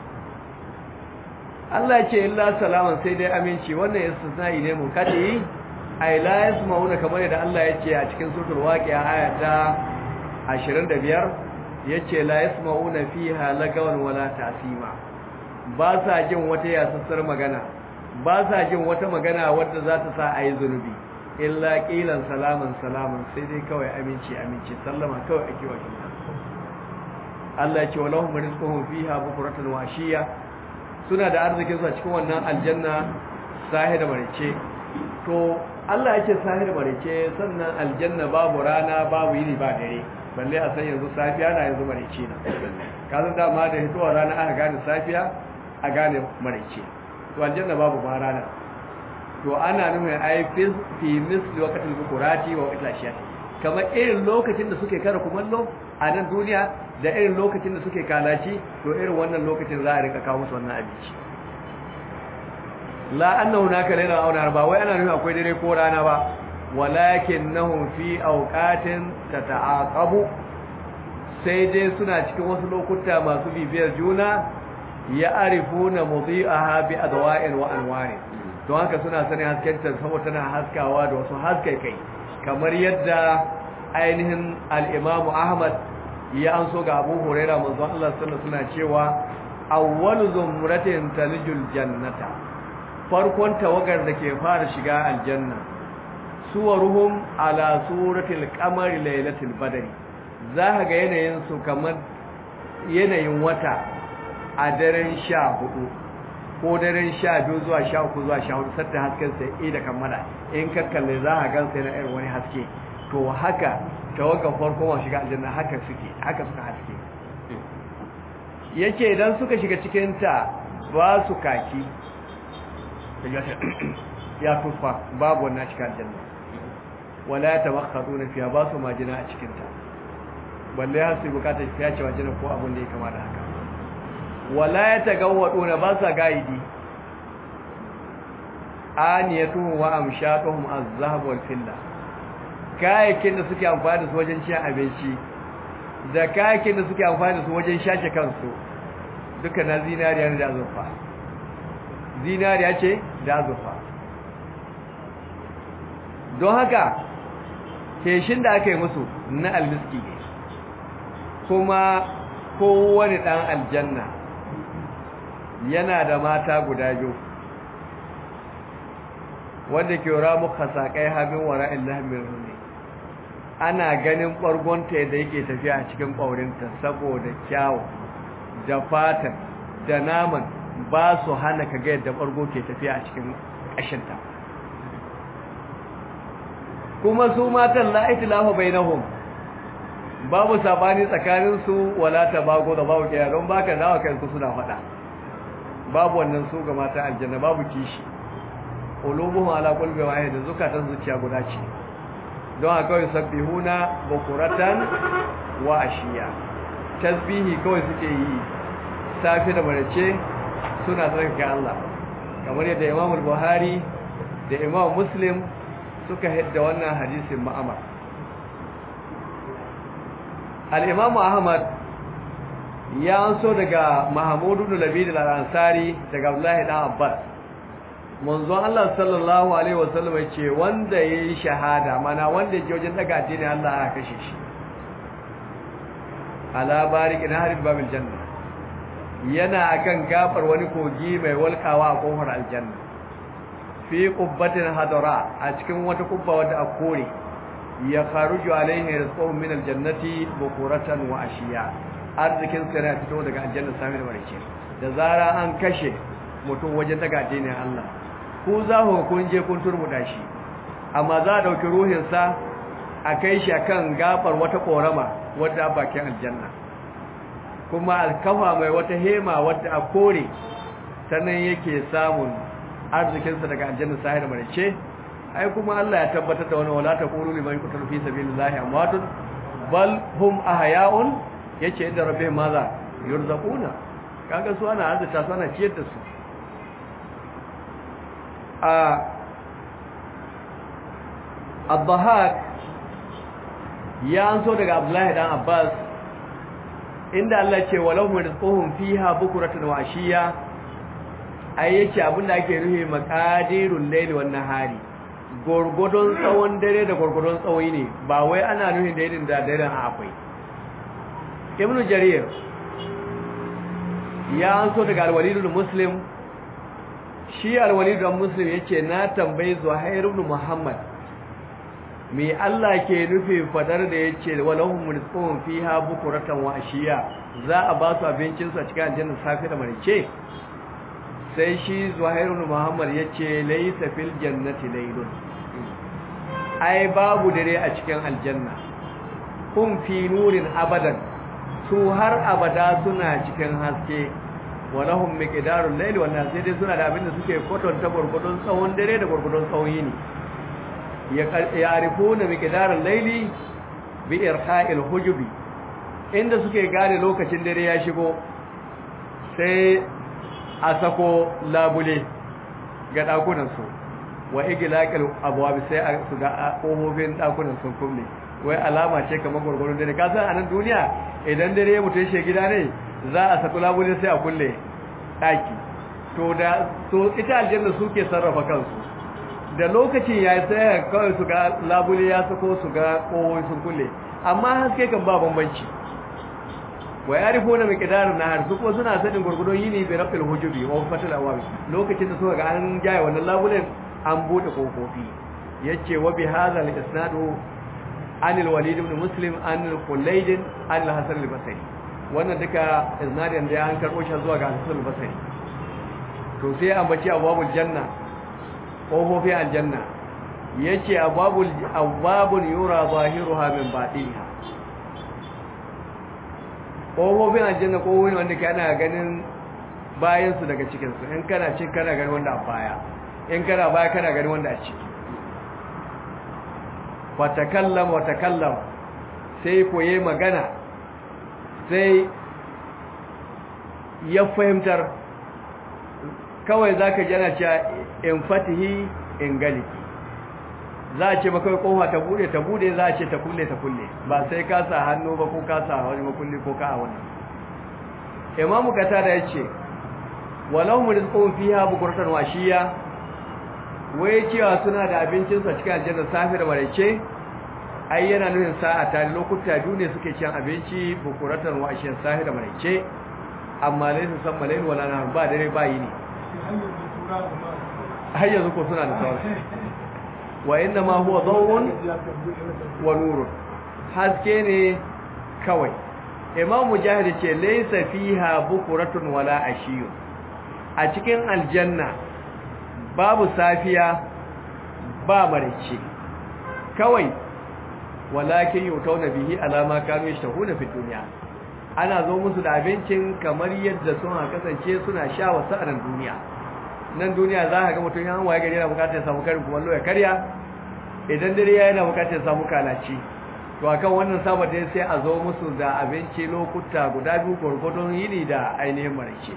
Speaker 1: Allah ya ce illa salaman sai dai aminci wannan istisna'i ne mun kadi ay la yasma'una kamar yadda Allah ya ce a cikin suratul waqi'a aya ta 25 yace la yasma'una fiha lagawan wala ta'sima ba sa jin wata yasassar magana ba sa jin wata magana wadda za ta sa ayi zunubi illa qilan salaman salaman sai dai kawai aminci aminci sallama kawai ake wa juna Allah ya ce walahum rizquhum fiha bukratan wa ashiya suna da arzikin su a cikin wannan aljanna sahi da marice to Allah yake sahi da marice sannan aljanna babu rana babu yini ba dare balle a san yanzu safiya na yanzu marice na kazan dama da hitowa rana aka gane safiya a gane marice to aljanna babu ba rana to ana nufin ai fi fi misli waqtil bukurati wa waqtil ashiyati kamar irin lokacin da suke kara kumallo a nan duniya da irin lokacin da suke kalaci to irin wannan lokacin za a rika kawo musu wannan abinci la annahu naka laila aw nar ba wai ana nufin akwai dare ko rana ba walakinnahum fi awqatin tata'aqabu sai dai suna cikin wasu lokuta masu bibiyar juna ya arifuna mudhi'aha bi adwa'in wa anwari don haka suna sanin hasken ta saboda tana haskawa da wasu haskai kai kamar yadda ainihin al-Imam Ahmad ya an so ga Abu Huraira manzon Allah sallallahu alaihi wasallam cewa awwalu zumratin talijul jannata farkon tawagar da ke fara shiga aljanna suwaruhum ala suratil qamari lailatul badri za ka ga yanayin su kamar yanayin wata a daren 14 ko daren 12 zuwa 13 zuwa 14 sadda hasken sai da kammala in ka kalle za ka gansa yana irin wani haske to haka tawagar farko ma shiga aljanna haka suke haka suka haske yake idan suka shiga cikin ta ba su kaki ya tufa babu wannan cikin aljanna wala ya tabakhaduna fiha ba su majina a cikin ta balle har su bukatar fiya ce majina ko abin da ya kama da haka wala ya tagawwaduna ba sa gaidi aniyatuhum wa amshatuhum az-zahab wal fidda kayakin da suke amfani da su wajen cin abinci da kayakin da suke amfani da su wajen shace kansu duka na zinariya ne da azurfa zinariya ce da azurfa don haka keshin da aka yi musu na almiski ne kuma kowane ɗan aljanna yana da mata guda biyu wanda ke ramu kasakai habin wara illahimin rune ana ganin ɓargonta da yake tafiya a cikin ƙaurinta saboda kyawu da fatan da naman ba su hana ka ga yadda ɓargo ke tafiya a cikin ƙashinta kuma su matan la'aiti lafa bai nahun babu sabani tsakaninsu wala ta bago da babu kiyar don baka dawa kansu suna faɗa babu wannan su ga mata aljanna babu kishi ulubuhum ala qulbi wahid zukatan zuciya guda ce don haka kawai sabbihuna bukuratan wa ashiya tasbihi kawai suke yi safi da marace suna tsarkake Allah kamar yadda Imam Buhari da Imam Muslim suka hidda wannan hadisin ma'amar al-Imam Ahmad ya anso daga Mahmud ibn Labid al-Ansari daga Abdullah ibn Abbas manzon Allah sallallahu alaihi wasallam yace wanda yayi shahada mana wanda je wajen daga addinin Allah aka kashe shi ala barik naharid babil janna yana akan gafar wani kogi mai walkawa a kofar aljanna fi qubbatin hadara a cikin wata kubba wadda a kore ya kharuju alaihi rizqun min aljannati bukuratan wa ashiya arzikin sa yana fito daga aljanna sami da barke da zara an kashe mutum wajen daga addinin Allah ku za ku kun je kun turmuda shi amma za a dauki ruhinsa a kai shi akan gafar wata korama wadda bakin aljanna kuma alkafa mai wata hema wadda a kore sannan yake samun arzikinsa daga aljanna sahir marice ai kuma Allah ya tabbatar da wannan wala taqulu liman yuqtalu fi sabilillahi amwatun bal hum ahya'un yace inda rabbihim maza yurzaquna kaga su ana arzita su ana ciyar da su a Abdahak ya anso daga Abdullahi dan Abbas inda Allah ce walahum rizquhum fiha bukratan wa ashiya ai yace abinda ake ruhe maqadirul layli wan nahari gorgodon tsawon dare da gorgodon tsawoyi ne ba wai ana nuhin da irin da daren akwai Ibn Jarir ya anso daga al-Walid muslim shi al-Walid muslim yace na tambayi Zuhair ibn Muhammad me Allah ke nufi fadar da yace walahum rizqun fiha bukuratan wa ashiya za a ba su abincin su a cikin aljanna safi da marice sai shi Zuhairun Muhammad yace laysa fil jannati laylun ai babu dare a cikin aljanna kun fi nurin abadan su har abada suna cikin haske walahum miqdarul layli wan sai dai suna da abin da suke kwatanta gurgudun tsawon dare da gurgudun tsawon yini yarifuna miqdaral layli bi irha'il hujubi inda suke gane lokacin dare ya shigo sai a sako labule ga dakunan su wa iglaqil abwab sai a su ga kofofin dakunan sun kulle wai alama ce kamar gurgurun dare ka san anan duniya idan dare ya mutu shi gida ne za a sako labule sai a kulle daki to da to ita aljanna suke sarrafa kansu da lokacin ya sai kawai su ga labule ya sako su ga kowai sun kulle amma haske kan ba bambanci wa ya rifo na miƙidarin na har su kuma suna sanin gurgudun yini bai rafil hujubi wa fatal awabi lokacin da suka ga an jaya wannan labulen an bude kofofi yace wa bi hadha al isnadu an al walid ibn muslim an al khulayd an al hasan al basri wannan duka isnadin da ya an karbo shi zuwa ga hasan al basri to sai an bace abwabul janna ƙofofin aljanna ya ce ababun yura zahiruha min baɗiha ƙofofin aljanna ƙofofin wanda ka ana ganin bayansu daga cikinsu in kana cin kana gani wanda a baya in kana baya kana gani wanda a ciki fatakallama watakallama sai koye magana sai ya fahimtar kawai za ka jana cewa in fatihi in galiki za a ce makawai kofa ta bude ta bude za a ce ta kulle ta kulle ba sai ka sa hannu ba ko ka sa wani makulli ko ka a wannan imamu kata da ya ce walau mu rizqun fiha bukuratan washiya wai cewa suna da abincinsa cikin aljanna safi da maraice ai yana nufin sa'a ta lokuta biyu ne suke cin abinci bukuratan washiya safi da maraice amma lai su san malayin wala na ba dare ba yi ne har yanzu ko suna da sauran wa inna ma huwa dawun wa nurun haske ne kawai imam mujahid ce laysa fiha bukuratun wala ashiyu a cikin aljanna babu safiya ba marice kawai walakin yutauna bihi alama kanu yashtahuna fi dunya ana zo musu da abincin kamar yadda suna kasance suna sha wasu a nan duniya nan duniya za ka ga mutum ya waye gari yana bukatar ya samu karin kumallo ya karya idan dare ya yana bukatar ya samu kalaci to akan wannan sabata sai a zo musu da abinci lokuta guda biyu gwargwadon yini da ainihin marice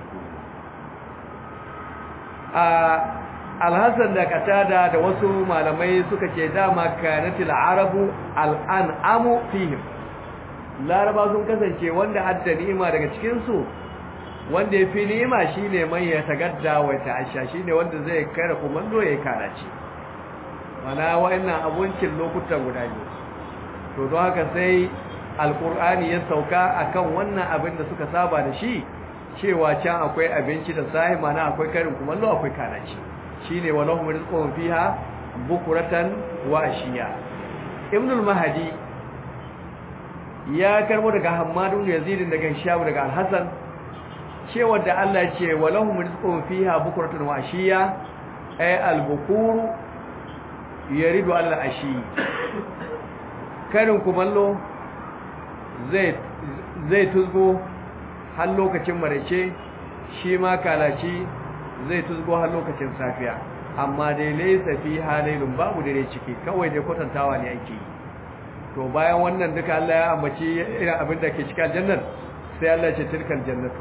Speaker 1: a alhassan da katada da wasu malamai suka ce dama kanatil arabu al'an'amu fihim laraba sun kasance wanda adda ni'ima daga cikinsu wanda ya fi ni'ima shi ne man ya tagadda wa ta'asha shi ne wanda zai kare kumando ya yi kanaci mana wa'annan abincin lokutan guda biyu to don haka sai alkur'ani ya sauka akan wannan abin da suka saba da shi cewa can akwai abinci da sahi mana akwai karin kumallo akwai kanaci shine walahum rizqun fiha bukuratan wa ashiya ibnul mahdi ya karbo daga hammadu yazid daga hisham daga al-hasan cewa da Allah ya ce walahum rizqun fiha bukuratan wa ashiya ay al-bukuru yaridu al-ashi karin kumallo zai zai tuzgo har lokacin marece shi ma kalaci zai tuzgo har lokacin safiya amma dai laysa fi halailun babu dare ciki kawai dai kwatantawa ne ake yi to bayan wannan duka Allah ya ambaci irin abin da ke cikin jannar sai Allah ya ce tilkal jannatu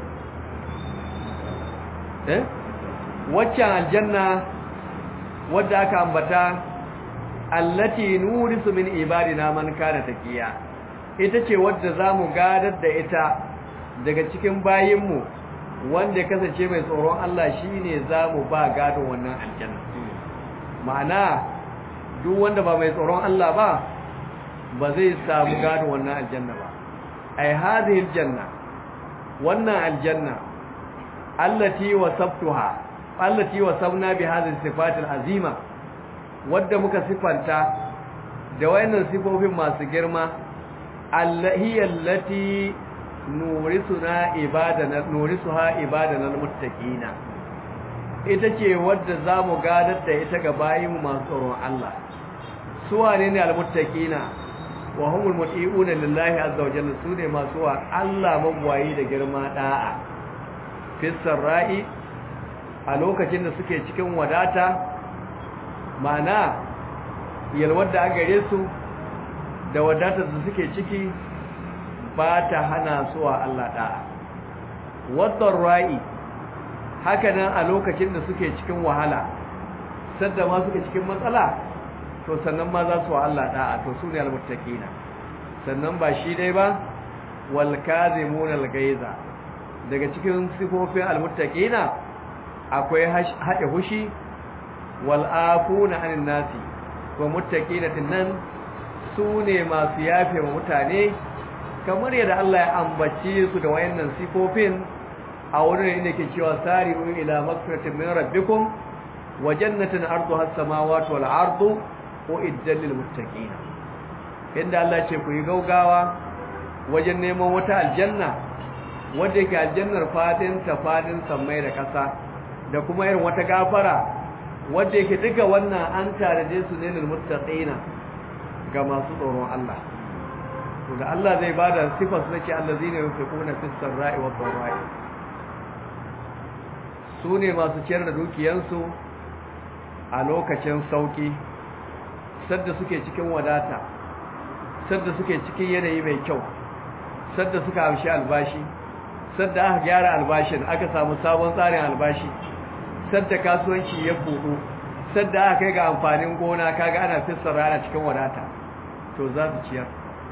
Speaker 1: eh waccan aljanna wadda aka ambata allati nurisu min ibadina man kana taqiya ita ce wadda zamu gadar da ita daga cikin bayinmu wanda ya kasance mai tsoron Allah shine zamu ba gado wannan aljanna ma'ana duk wanda ba mai tsoron Allah ba ba zai samu gado wannan aljanna ba ai hadhihi aljanna wannan aljanna allati wasabtuha allati wasabna bi hadhihi sifat alazima wadda muka sifanta da wayannan sifofin masu girma allahi allati nurisuna ibadana nurisuha ibadana almuttaqina ita ce wadda zamu gadar da ita ga bayinmu masu tsoron Allah su wane ne almuttaqina wa humul muti'una lillahi azza wa jalla sune masu wa Allah mabwayi da girma da'a fisar ra'i a lokacin da suke cikin wadata mana yalwar da gare su da wadatar da suke ciki ba ta hana su wa Allah da'a wadar ra'i haka nan a lokacin da suke cikin wahala sadda ma suke cikin matsala to sannan ma za su wa Allah da'a to su ne almuttaqina sannan ba shi dai ba wal kazimun al gaiza daga cikin sifofin almuttaqina akwai haɗe hushi wal afuna anin nasi wa muttaqina tinnan su ne masu yafe wa mutane kamar yadda Allah ya ambace su da wayannan sifofin a wurin inda ke cewa sari'u ila magfiratin min rabbikum wa jannatin arduha as-samawati wal ardu uiddat lil muttaqin inda Allah ce ku yi gaugawa wajen neman wata aljanna wanda yake aljannar fadin ta fadin sammai da kasa da kuma irin wata gafara wanda yake duka wannan an taraje su ne lil muttaqin ga masu tsoron Allah to da Allah zai bada sifar su nake allazina yunfiquna fis sarra'i wad dharra'i su ne masu ciyar da dukiyansu a lokacin sauki sadda suke cikin wadata sadda suke cikin yanayi mai kyau sadda suka amshi albashi sadda aka gyara albashin aka samu sabon tsarin albashi sadda kasuwanci ya buɗu sadda aka kai ga amfanin gona kaga ana fissar rana cikin wadata to za su ciyar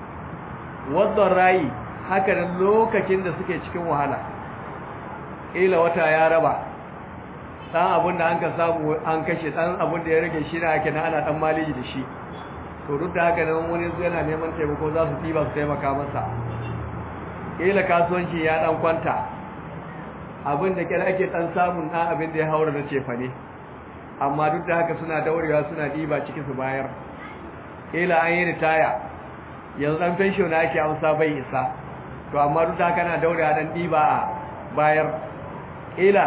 Speaker 1: wadda rayi haka da lokacin da suke cikin wahala ila wata ya raba dan abin da an ka samu an kashe dan abin da ya rage shi na ake na ana dan maliji da shi to duk da haka nan wani yana neman taimako za su tiba su taimaka masa ila kasuwanci ya dan kwanta abin da kira ake dan samun dan abin da ya haura da cefa ne amma duk da haka suna daurewa suna diba ciki su bayar ila an yi ritaya yanzu dan pension na ake amsa bai isa to amma duk da haka na daurewa dan diba a bayar ila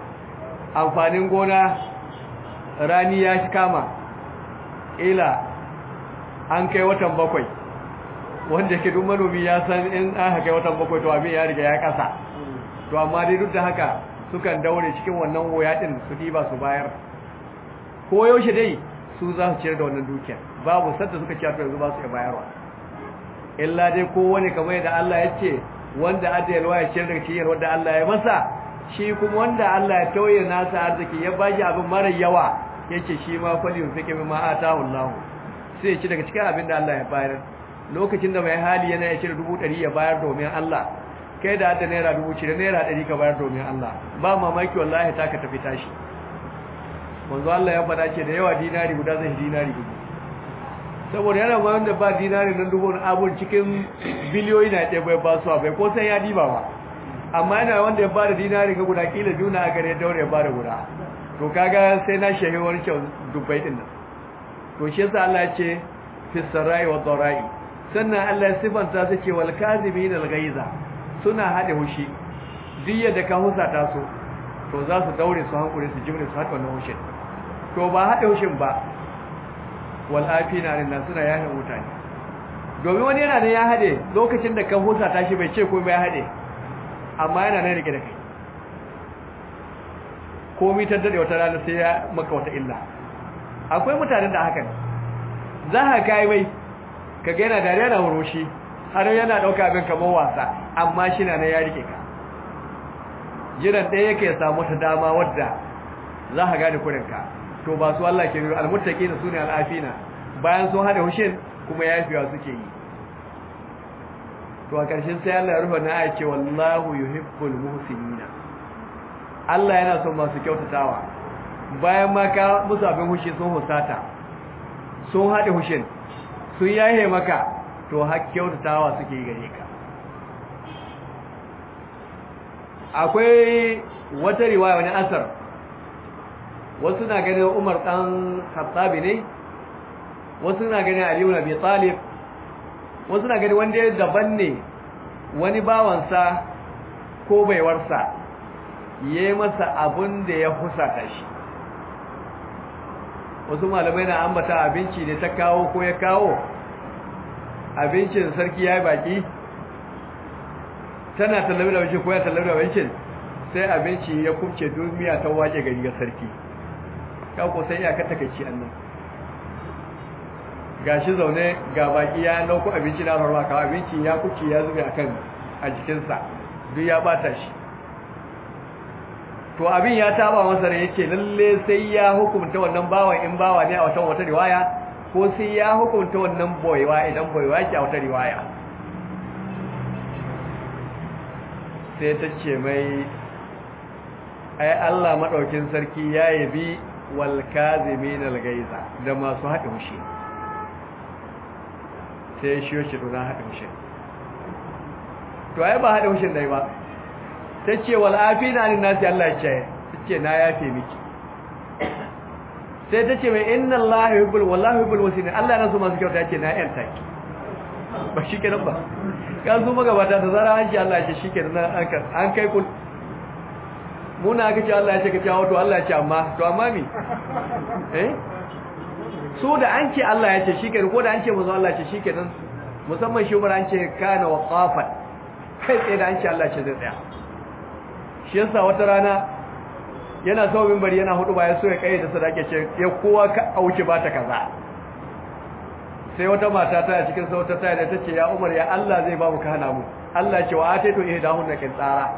Speaker 1: amfanin gona rani ya shi kama ila an kai watan bakwai wanda ke duk manomi ya san in aka kai watan bakwai to abin ya riga ya kasa to amma dai duk da haka sukan daure cikin wannan hoya din su diba su bayar ko yaushe dai su za su ciyar da wannan dukiyar babu sadda suka ciyar to yanzu ba su iya bayarwa illa dai ko wani kamar yadda Allah ya ce wanda adayalwa ya ciyar daga cikin wanda Allah ya masa shi kuma wanda Allah ya tauye nasa arziki ya bashi abin mara yawa yace shi ma fali yunfiqu mimma atahu Allah sai ya ci daga cikin abin da Allah ya bayar lokacin da mai hali yana ya cire dubu ɗari ya bayar domin Allah kai da hadda naira dubu cire naira ɗari ka bayar domin Allah ba mamaki wallahi ta ka tafi tashi manzo Allah ya faɗa ce da yawa dinari guda zai dinari dubu saboda yana ma wanda ba dinari nan dubu na abun cikin biliyoyi na ɗaya bai ba su bai ko sai ya diba ba amma yana wanda ya bada dinari ga guda kila juna a gare daure ya bada guda to kaga sai na shehe wani kyau dubbai din nan to shi yasa Allah ya ce fi sarai wa dharai sannan Allah ya sifanta su ce wal kazimin al ghaiza suna hade hushi duk da ka husa ta so to za su daure su hankure su jimre su hada wannan hushin to ba hade hushin ba wal afina lin suna yahin mutane domin wani yana da ya hade lokacin da ka husa ta shi bai ce ko bai hade amma yana nan rike da kai komi ta dade wata rana sai ya maka wata illa akwai mutanen da haka za ka kai mai ka ga yana dariya na huroshi har yana dauka abin kamar wasa amma shi na nan ya rike ka jiran ɗaya yake samu ta dama wadda za ka gane kurinka to ba su Allah ke biyu almuttaqina sune al'afina bayan sun hada hushin kuma yafiwa suke yi to a ƙarshen sai Allah ya rufe na ya ce wallahu yuhibbul muhsinina Allah yana son masu kyautatawa bayan ma ka musu abin hushi sun husata sun haɗe hushin sun yaye maka to har kyautatawa suke gare ka akwai wata riwaya wani asar wasu na ganin Umar dan Khattabi ne wasu na ganin Ali ibn Abi Talib wasu na gani wanda ya daban ne wani bawansa ko baiwarsa ya yi masa abin da ya husata shi wasu malamai na ambata abinci ne ta kawo ko ya kawo abincin sarki ya yi baki tana tallabi da abincin ko ya tallabi da abincin sai abinci ya kubce duniya ta waje gari ga sarki kako sai ya kata kai ci annan gashi zaune ga baki ya nauku abinci na farma kawo abinci ya kuce ya zube akan a jikinsa duk ya bata shi to abin ya taba masa da yake lalle sai ya hukunta wannan bawan in bawa ne a wata wata riwaya ko sai ya hukunta wannan boyewa idan boyewa yake a wata riwaya sai ta ce mai ai Allah madaukin sarki ya yabi wal kazimin al gaiza da masu haɗe mushi sai shi yoshi to na haɗe mushin to ai ba haɗe mushin dai ba ta ce wal'afi na ni nasi Allah ce ta ce na yafe miki sai ta ce mai inna Allah ya hibul wallahi hibul wasini Allah na so masu kyauta ya ce na yan taki ba shi kenan ba ka zo magabata da zara an ce Allah ya ce shi kenan an kai kun muna aka ce Allah ya ce ka ce wato Allah ya ce amma to amma mi eh so da an ce Allah ya ce shi kenan ko da an ce mazu Allah ya ce shi kenan musamman shi umar an ce kana waqafan kai tsaye da an ce Allah ya ce zai tsaya shi yasa wata rana yana so minbari yana hudu ba ya so ya kai da sadaka ce ya kowa ka auki ba ta kaza sai wata mata ta cikin sauta ta da tace ya Umar ya Allah zai ba mu ka hana mu Allah ce wa ataitu ihdahunna kin tsara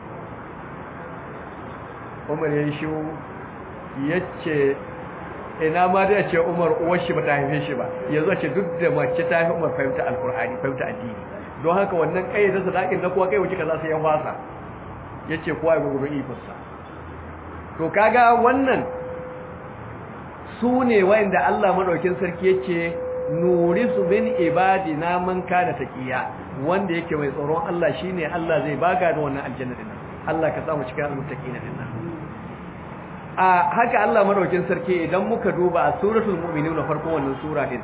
Speaker 1: Umar ya yi shi yace ina ma da ce Umar uwar shi bata haife shi ba yanzu ce duk da mace ta haife Umar fahimta alqur'ani fahimta addini don haka wannan kai da sadakin na kowa kai wuce kaza sai ya fasa yace kowa ya gugu ikonsa to kaga wannan su ne wa'anda Allah madaukin sarki yace nurisu min ibadina man kana taqiya wanda yake mai tsoron Allah shine Allah zai baga da wannan aljanna din Allah ka samu cikin almuttaqina din a haka Allah madaukin sarki idan muka duba a suratul mu'minun na farkon wannan sura din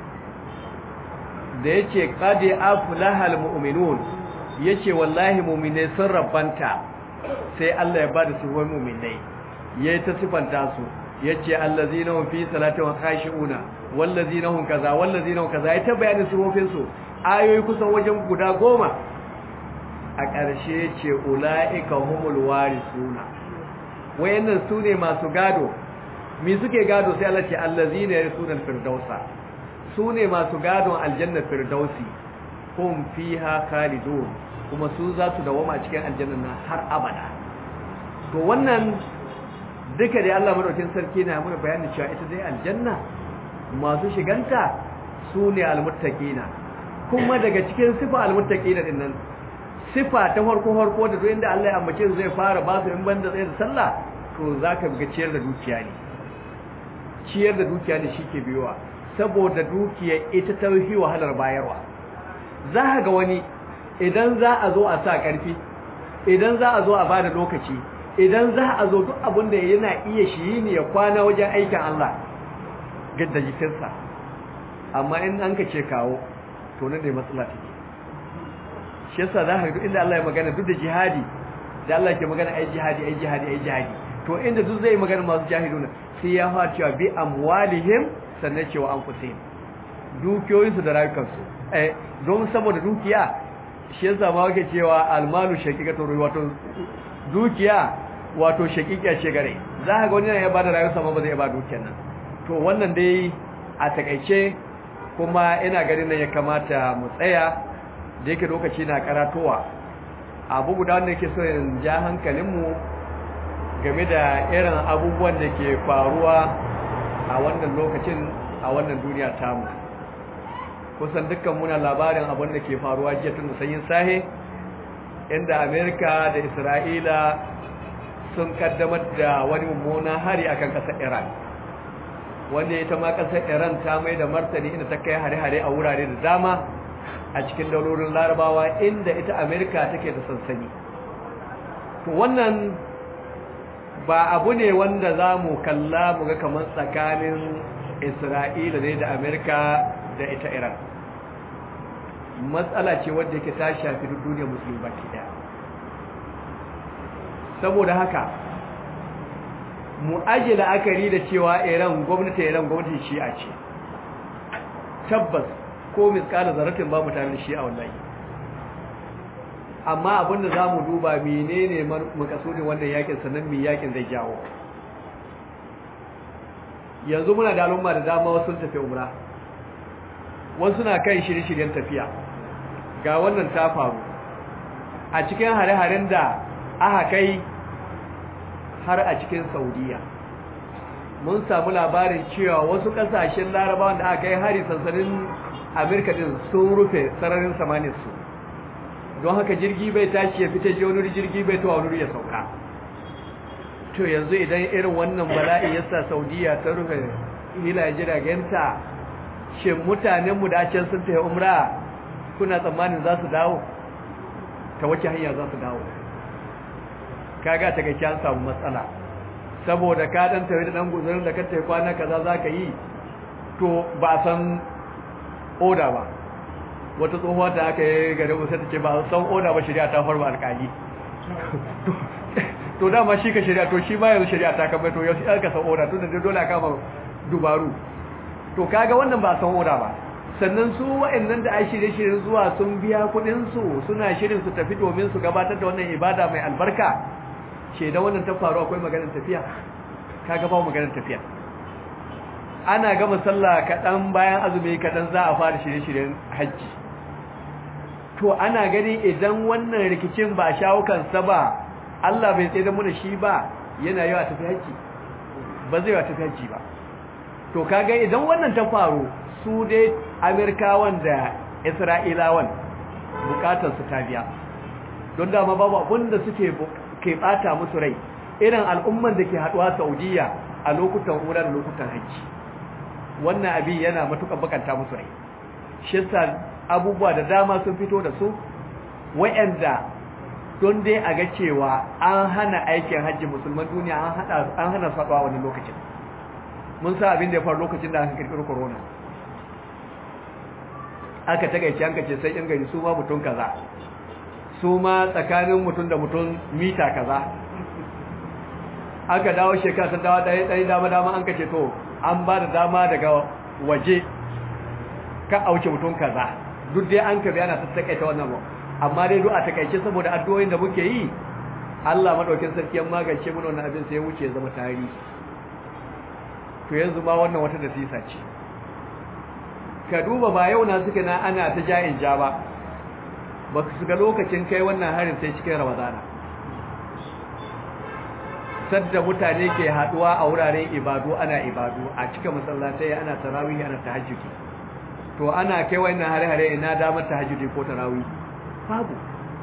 Speaker 1: da yace qad aflahal mu'minun yace wallahi mu'minai sun rabbanta sai Allah ya bada su wai mu'minai yayi ta sifanta su yace allazina hum fi salati wa khashi'una wallazina hum kaza wallazina hum kaza yayi ta bayanin sifofin su ayoyi kusan wajen guda goma a ƙarshe yace ulaika humul warisuna wayannan su ne masu gado mi suke gado sai Allah ce allazina yarsuna firdausa su ne masu gadon aljanna firdausi hum fiha khalidun kuma su za su dawama cikin aljanna na har abada to wannan duka dai Allah madaukin sarki na mana bayani cewa ita dai aljanna masu shiganta su ne almuttaqina kuma daga cikin sifa almuttaqina din nan sifa ta farko farko da duk inda Allah ya ambace su zai fara ba su in banda tsaye da sallah to zaka ga ciyar da dukiya ne ciyar da dukiya ne shike biyowa saboda dukiya ita ta yi wahalar bayarwa za ka ga wani idan za a zo a sa karfi idan za a zo a bada lokaci idan za a zo duk abin da yana iya shi ne ya kwana wajen aikin Allah gadda jikinsa amma in an ka ce kawo to nan ne matsala take shi yasa za ka ga inda Allah ya magana duk da jihadi da Allah ke magana ai jihadi ai jihadi ai jihadi to inda duk zai magana masu jahiduna sai ya fara cewa bi amwalihim sannan cewa an kusai dukiyoyinsu da rayukansu eh don saboda dukiya shi yasa ma wake cewa almalu shaqiqatu ruhi wato dukiya wato shaqiqiya ce gare za ka ga wani ya bada rayuwarsa ma ba zai ba dukiyar nan to wannan dai a takaice kuma ina ganin nan ya kamata mu tsaya da yake lokaci na karatowa abu guda wanda yake so in ja hankalinmu game da irin abubuwan da ke faruwa a wannan lokacin a wannan duniya tamu kusan dukkan muna labarin abin da ke faruwa jiya tun da sanyin sahe inda amerika da isra'ila sun kaddamar da wani mummunan hari akan kasar iran wanda ita ma kasar iran ta mai da martani inda ta kai hare-hare a wurare da dama a cikin daulorin larabawa inda ita amerika take da sansani to wannan ba abu ne wanda za mu kalla mu ga kamar tsakanin isra'ila ne da amerika da ita iran matsala ce wadda yake ta shafi duniyar musulmi baki daya saboda haka mu aje la'akari da cewa iran gwamnati iran gwamnati shi'a ce tabbas ko miskala zaratin ba mutane shi'a wallahi amma abinda za mu duba menene makasudin wannan yakin sannan mai yakin zai jawo yanzu muna da al'umma da dama wasu tafi umra wasu na kai shirye-shiryen tafiya ga wannan ta faru a cikin hare-haren da aka kai har a cikin saudiya mun samu labarin cewa wasu kasashen larabawan da aka kai hari sansanin amurka din sun rufe sararin samaninsu don haka jirgi bai tashi ya fita je wani jirgi bai tuwa wani ya sauka to yanzu idan irin wannan bala'i ya sa saudiya ta rufe hila jiragenta shin mutanenmu da can sun tafi umra kuna tsammanin za su dawo ta wace hanya za su dawo kaga ta gaci an samu matsala saboda ka dan tafi da dan guzurin da ka tafi kwana kaza za ka yi to ba san oda ba wata tsohuwa ta aka yi gare mu sai ta ce ba san oda ba shari'a ta farba alkali to dama shi ka shari'a to shi ma yanzu shari'a ta kamar to yau sai ka san oda tunda dai dole aka ma dubaru to kaga wannan ba san oda ba sannan su wa'annan da ai shirye-shiryen zuwa sun biya kuɗin su suna shirin su tafi domin su gabatar da wannan ibada mai albarka ce da wannan ta faru akwai maganar tafiya kaga ba maganar tafiya ana gama sallah kaɗan bayan azumi kaɗan za a fara shirye-shiryen hajji to ana gani idan wannan rikicin ba a shawo kansa ba Allah bai tsaye da mu da shi ba yana yawa tafi hajji ba zai yawa tafi hajji ba to kaga idan wannan ta faru su dai Amerikawan da Isra'ilawan bukatar su ta biya don dama babu abin da suke ke bata musu rai irin al'umman da ke haduwa Saudiya a lokutan umra da lokutan hajji wannan abin yana matukar bakanta musu rai shi yasa abubuwa da dama sun fito da su wayanda don dai a ga cewa an hana aikin hajji musulman duniya an hada an hana saduwa wani lokacin mun sa abin da ya faru lokacin da aka kirkiro corona aka tagaice an kace sai in gari su ma mutun kaza su ma tsakanin mutun da mutun mita kaza aka dawo shekara ta dawo ɗaya ɗaya dama dama an kace to an ba da dama daga waje ka auce mutum kaza duk dai an ka bayana ta takaita wannan ba amma dai duk a takaice saboda addu'o'in da muke yi Allah madaukin sarki ya magance mu wannan abin sai ya wuce ya zama tarihi to yanzu ma wannan wata dasisa ce ka duba ba yau na suka na ana ta ja'in ja ba ba su ga lokacin kai wannan harin sai cikin ramadana sadda mutane ke haduwa a wuraren ibadu ana ibadu a cikin masallatai ana tarawih ana tahajjudi to ana kai wannan hare-hare ina damar tahajjudi ko tarawih babu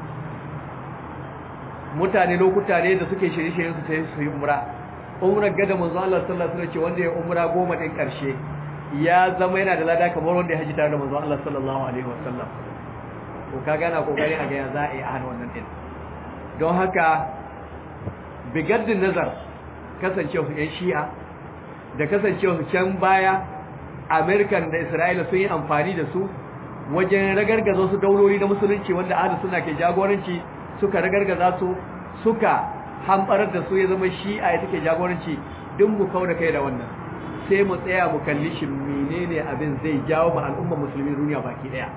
Speaker 1: mutane lokuta ne da suke shirye-shiryen su sai su yi umra umrar gada manzo Allah sallallahu alaihi wasallam ce wanda ya umra goma din karshe ya zama yana da lada kamar wanda ya haji tare da manzo Allah sallallahu alaihi wasallam ko ka gana kokari a ga ya za a yi a hana wannan din don haka bigaddin nazar kasancewa su yan shi'a da kasancewa su can baya american da isra'ila sun yi amfani da su wajen ragargaza su dauloli na musulunci wanda ahli suna ke jagoranci suka ragargaza su suka hambarar da su ya zama shi'a ya take jagoranci duk mu kauda kai da wannan sai mu tsaya mu kalli shi menene abin zai jawo ma al'ummar musulmi duniya baki daya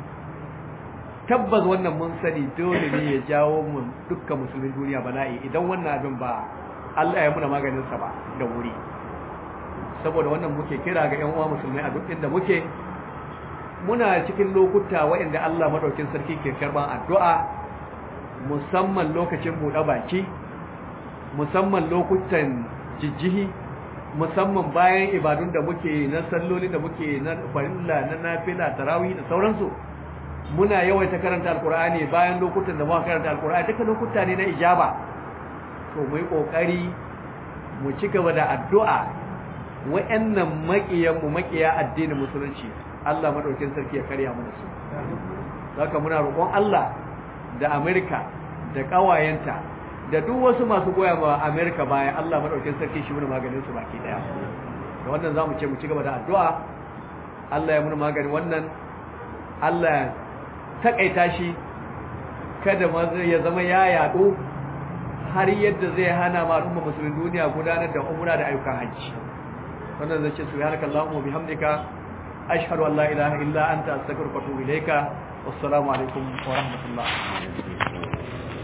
Speaker 1: tabbas wannan mun sani dole ne ya jawo mu dukkan musulmin duniya bala'i idan wannan abin ba Allah ya muna maganin sa ba da wuri saboda wannan muke kira ga ƴan uwa musulmai a duk inda muke muna cikin lokuta waɗanda Allah madaukin sarki ke karban addu'a musamman lokacin buɗe baki musamman lokutan jijjihi musamman bayan ibadun da muke na salloli da muke na farilla na nafila tarawih da sauransu muna yawaita karanta alkur'ani bayan lokutan da muka karanta alkur'ani duka lokuta ne na ijaba to mu yi kokari mu ci gaba da addu'a wa'annan makiyan mu makiya addinin musulunci Allah madaukin sarki ya karya mu da su saka muna roƙon Allah da Amerika da kawayenta da duk wasu masu goya ma Amerika baya Allah madaukin sarki shi muna maganin su baki daya da wannan zamu ce mu ci gaba da addu'a Allah ya muna maganin wannan Allah takaita shi kada ya zama ya yaɗo har yadda zai hana ma al'umma musulmin duniya gudanar da umra da ayyukan hajji wannan zai ce subhanaka allahumma bihamdika ashhadu an la ilaha illa anta astaghfiruka wa atubu ilayka wassalamu alaikum wa rahmatullah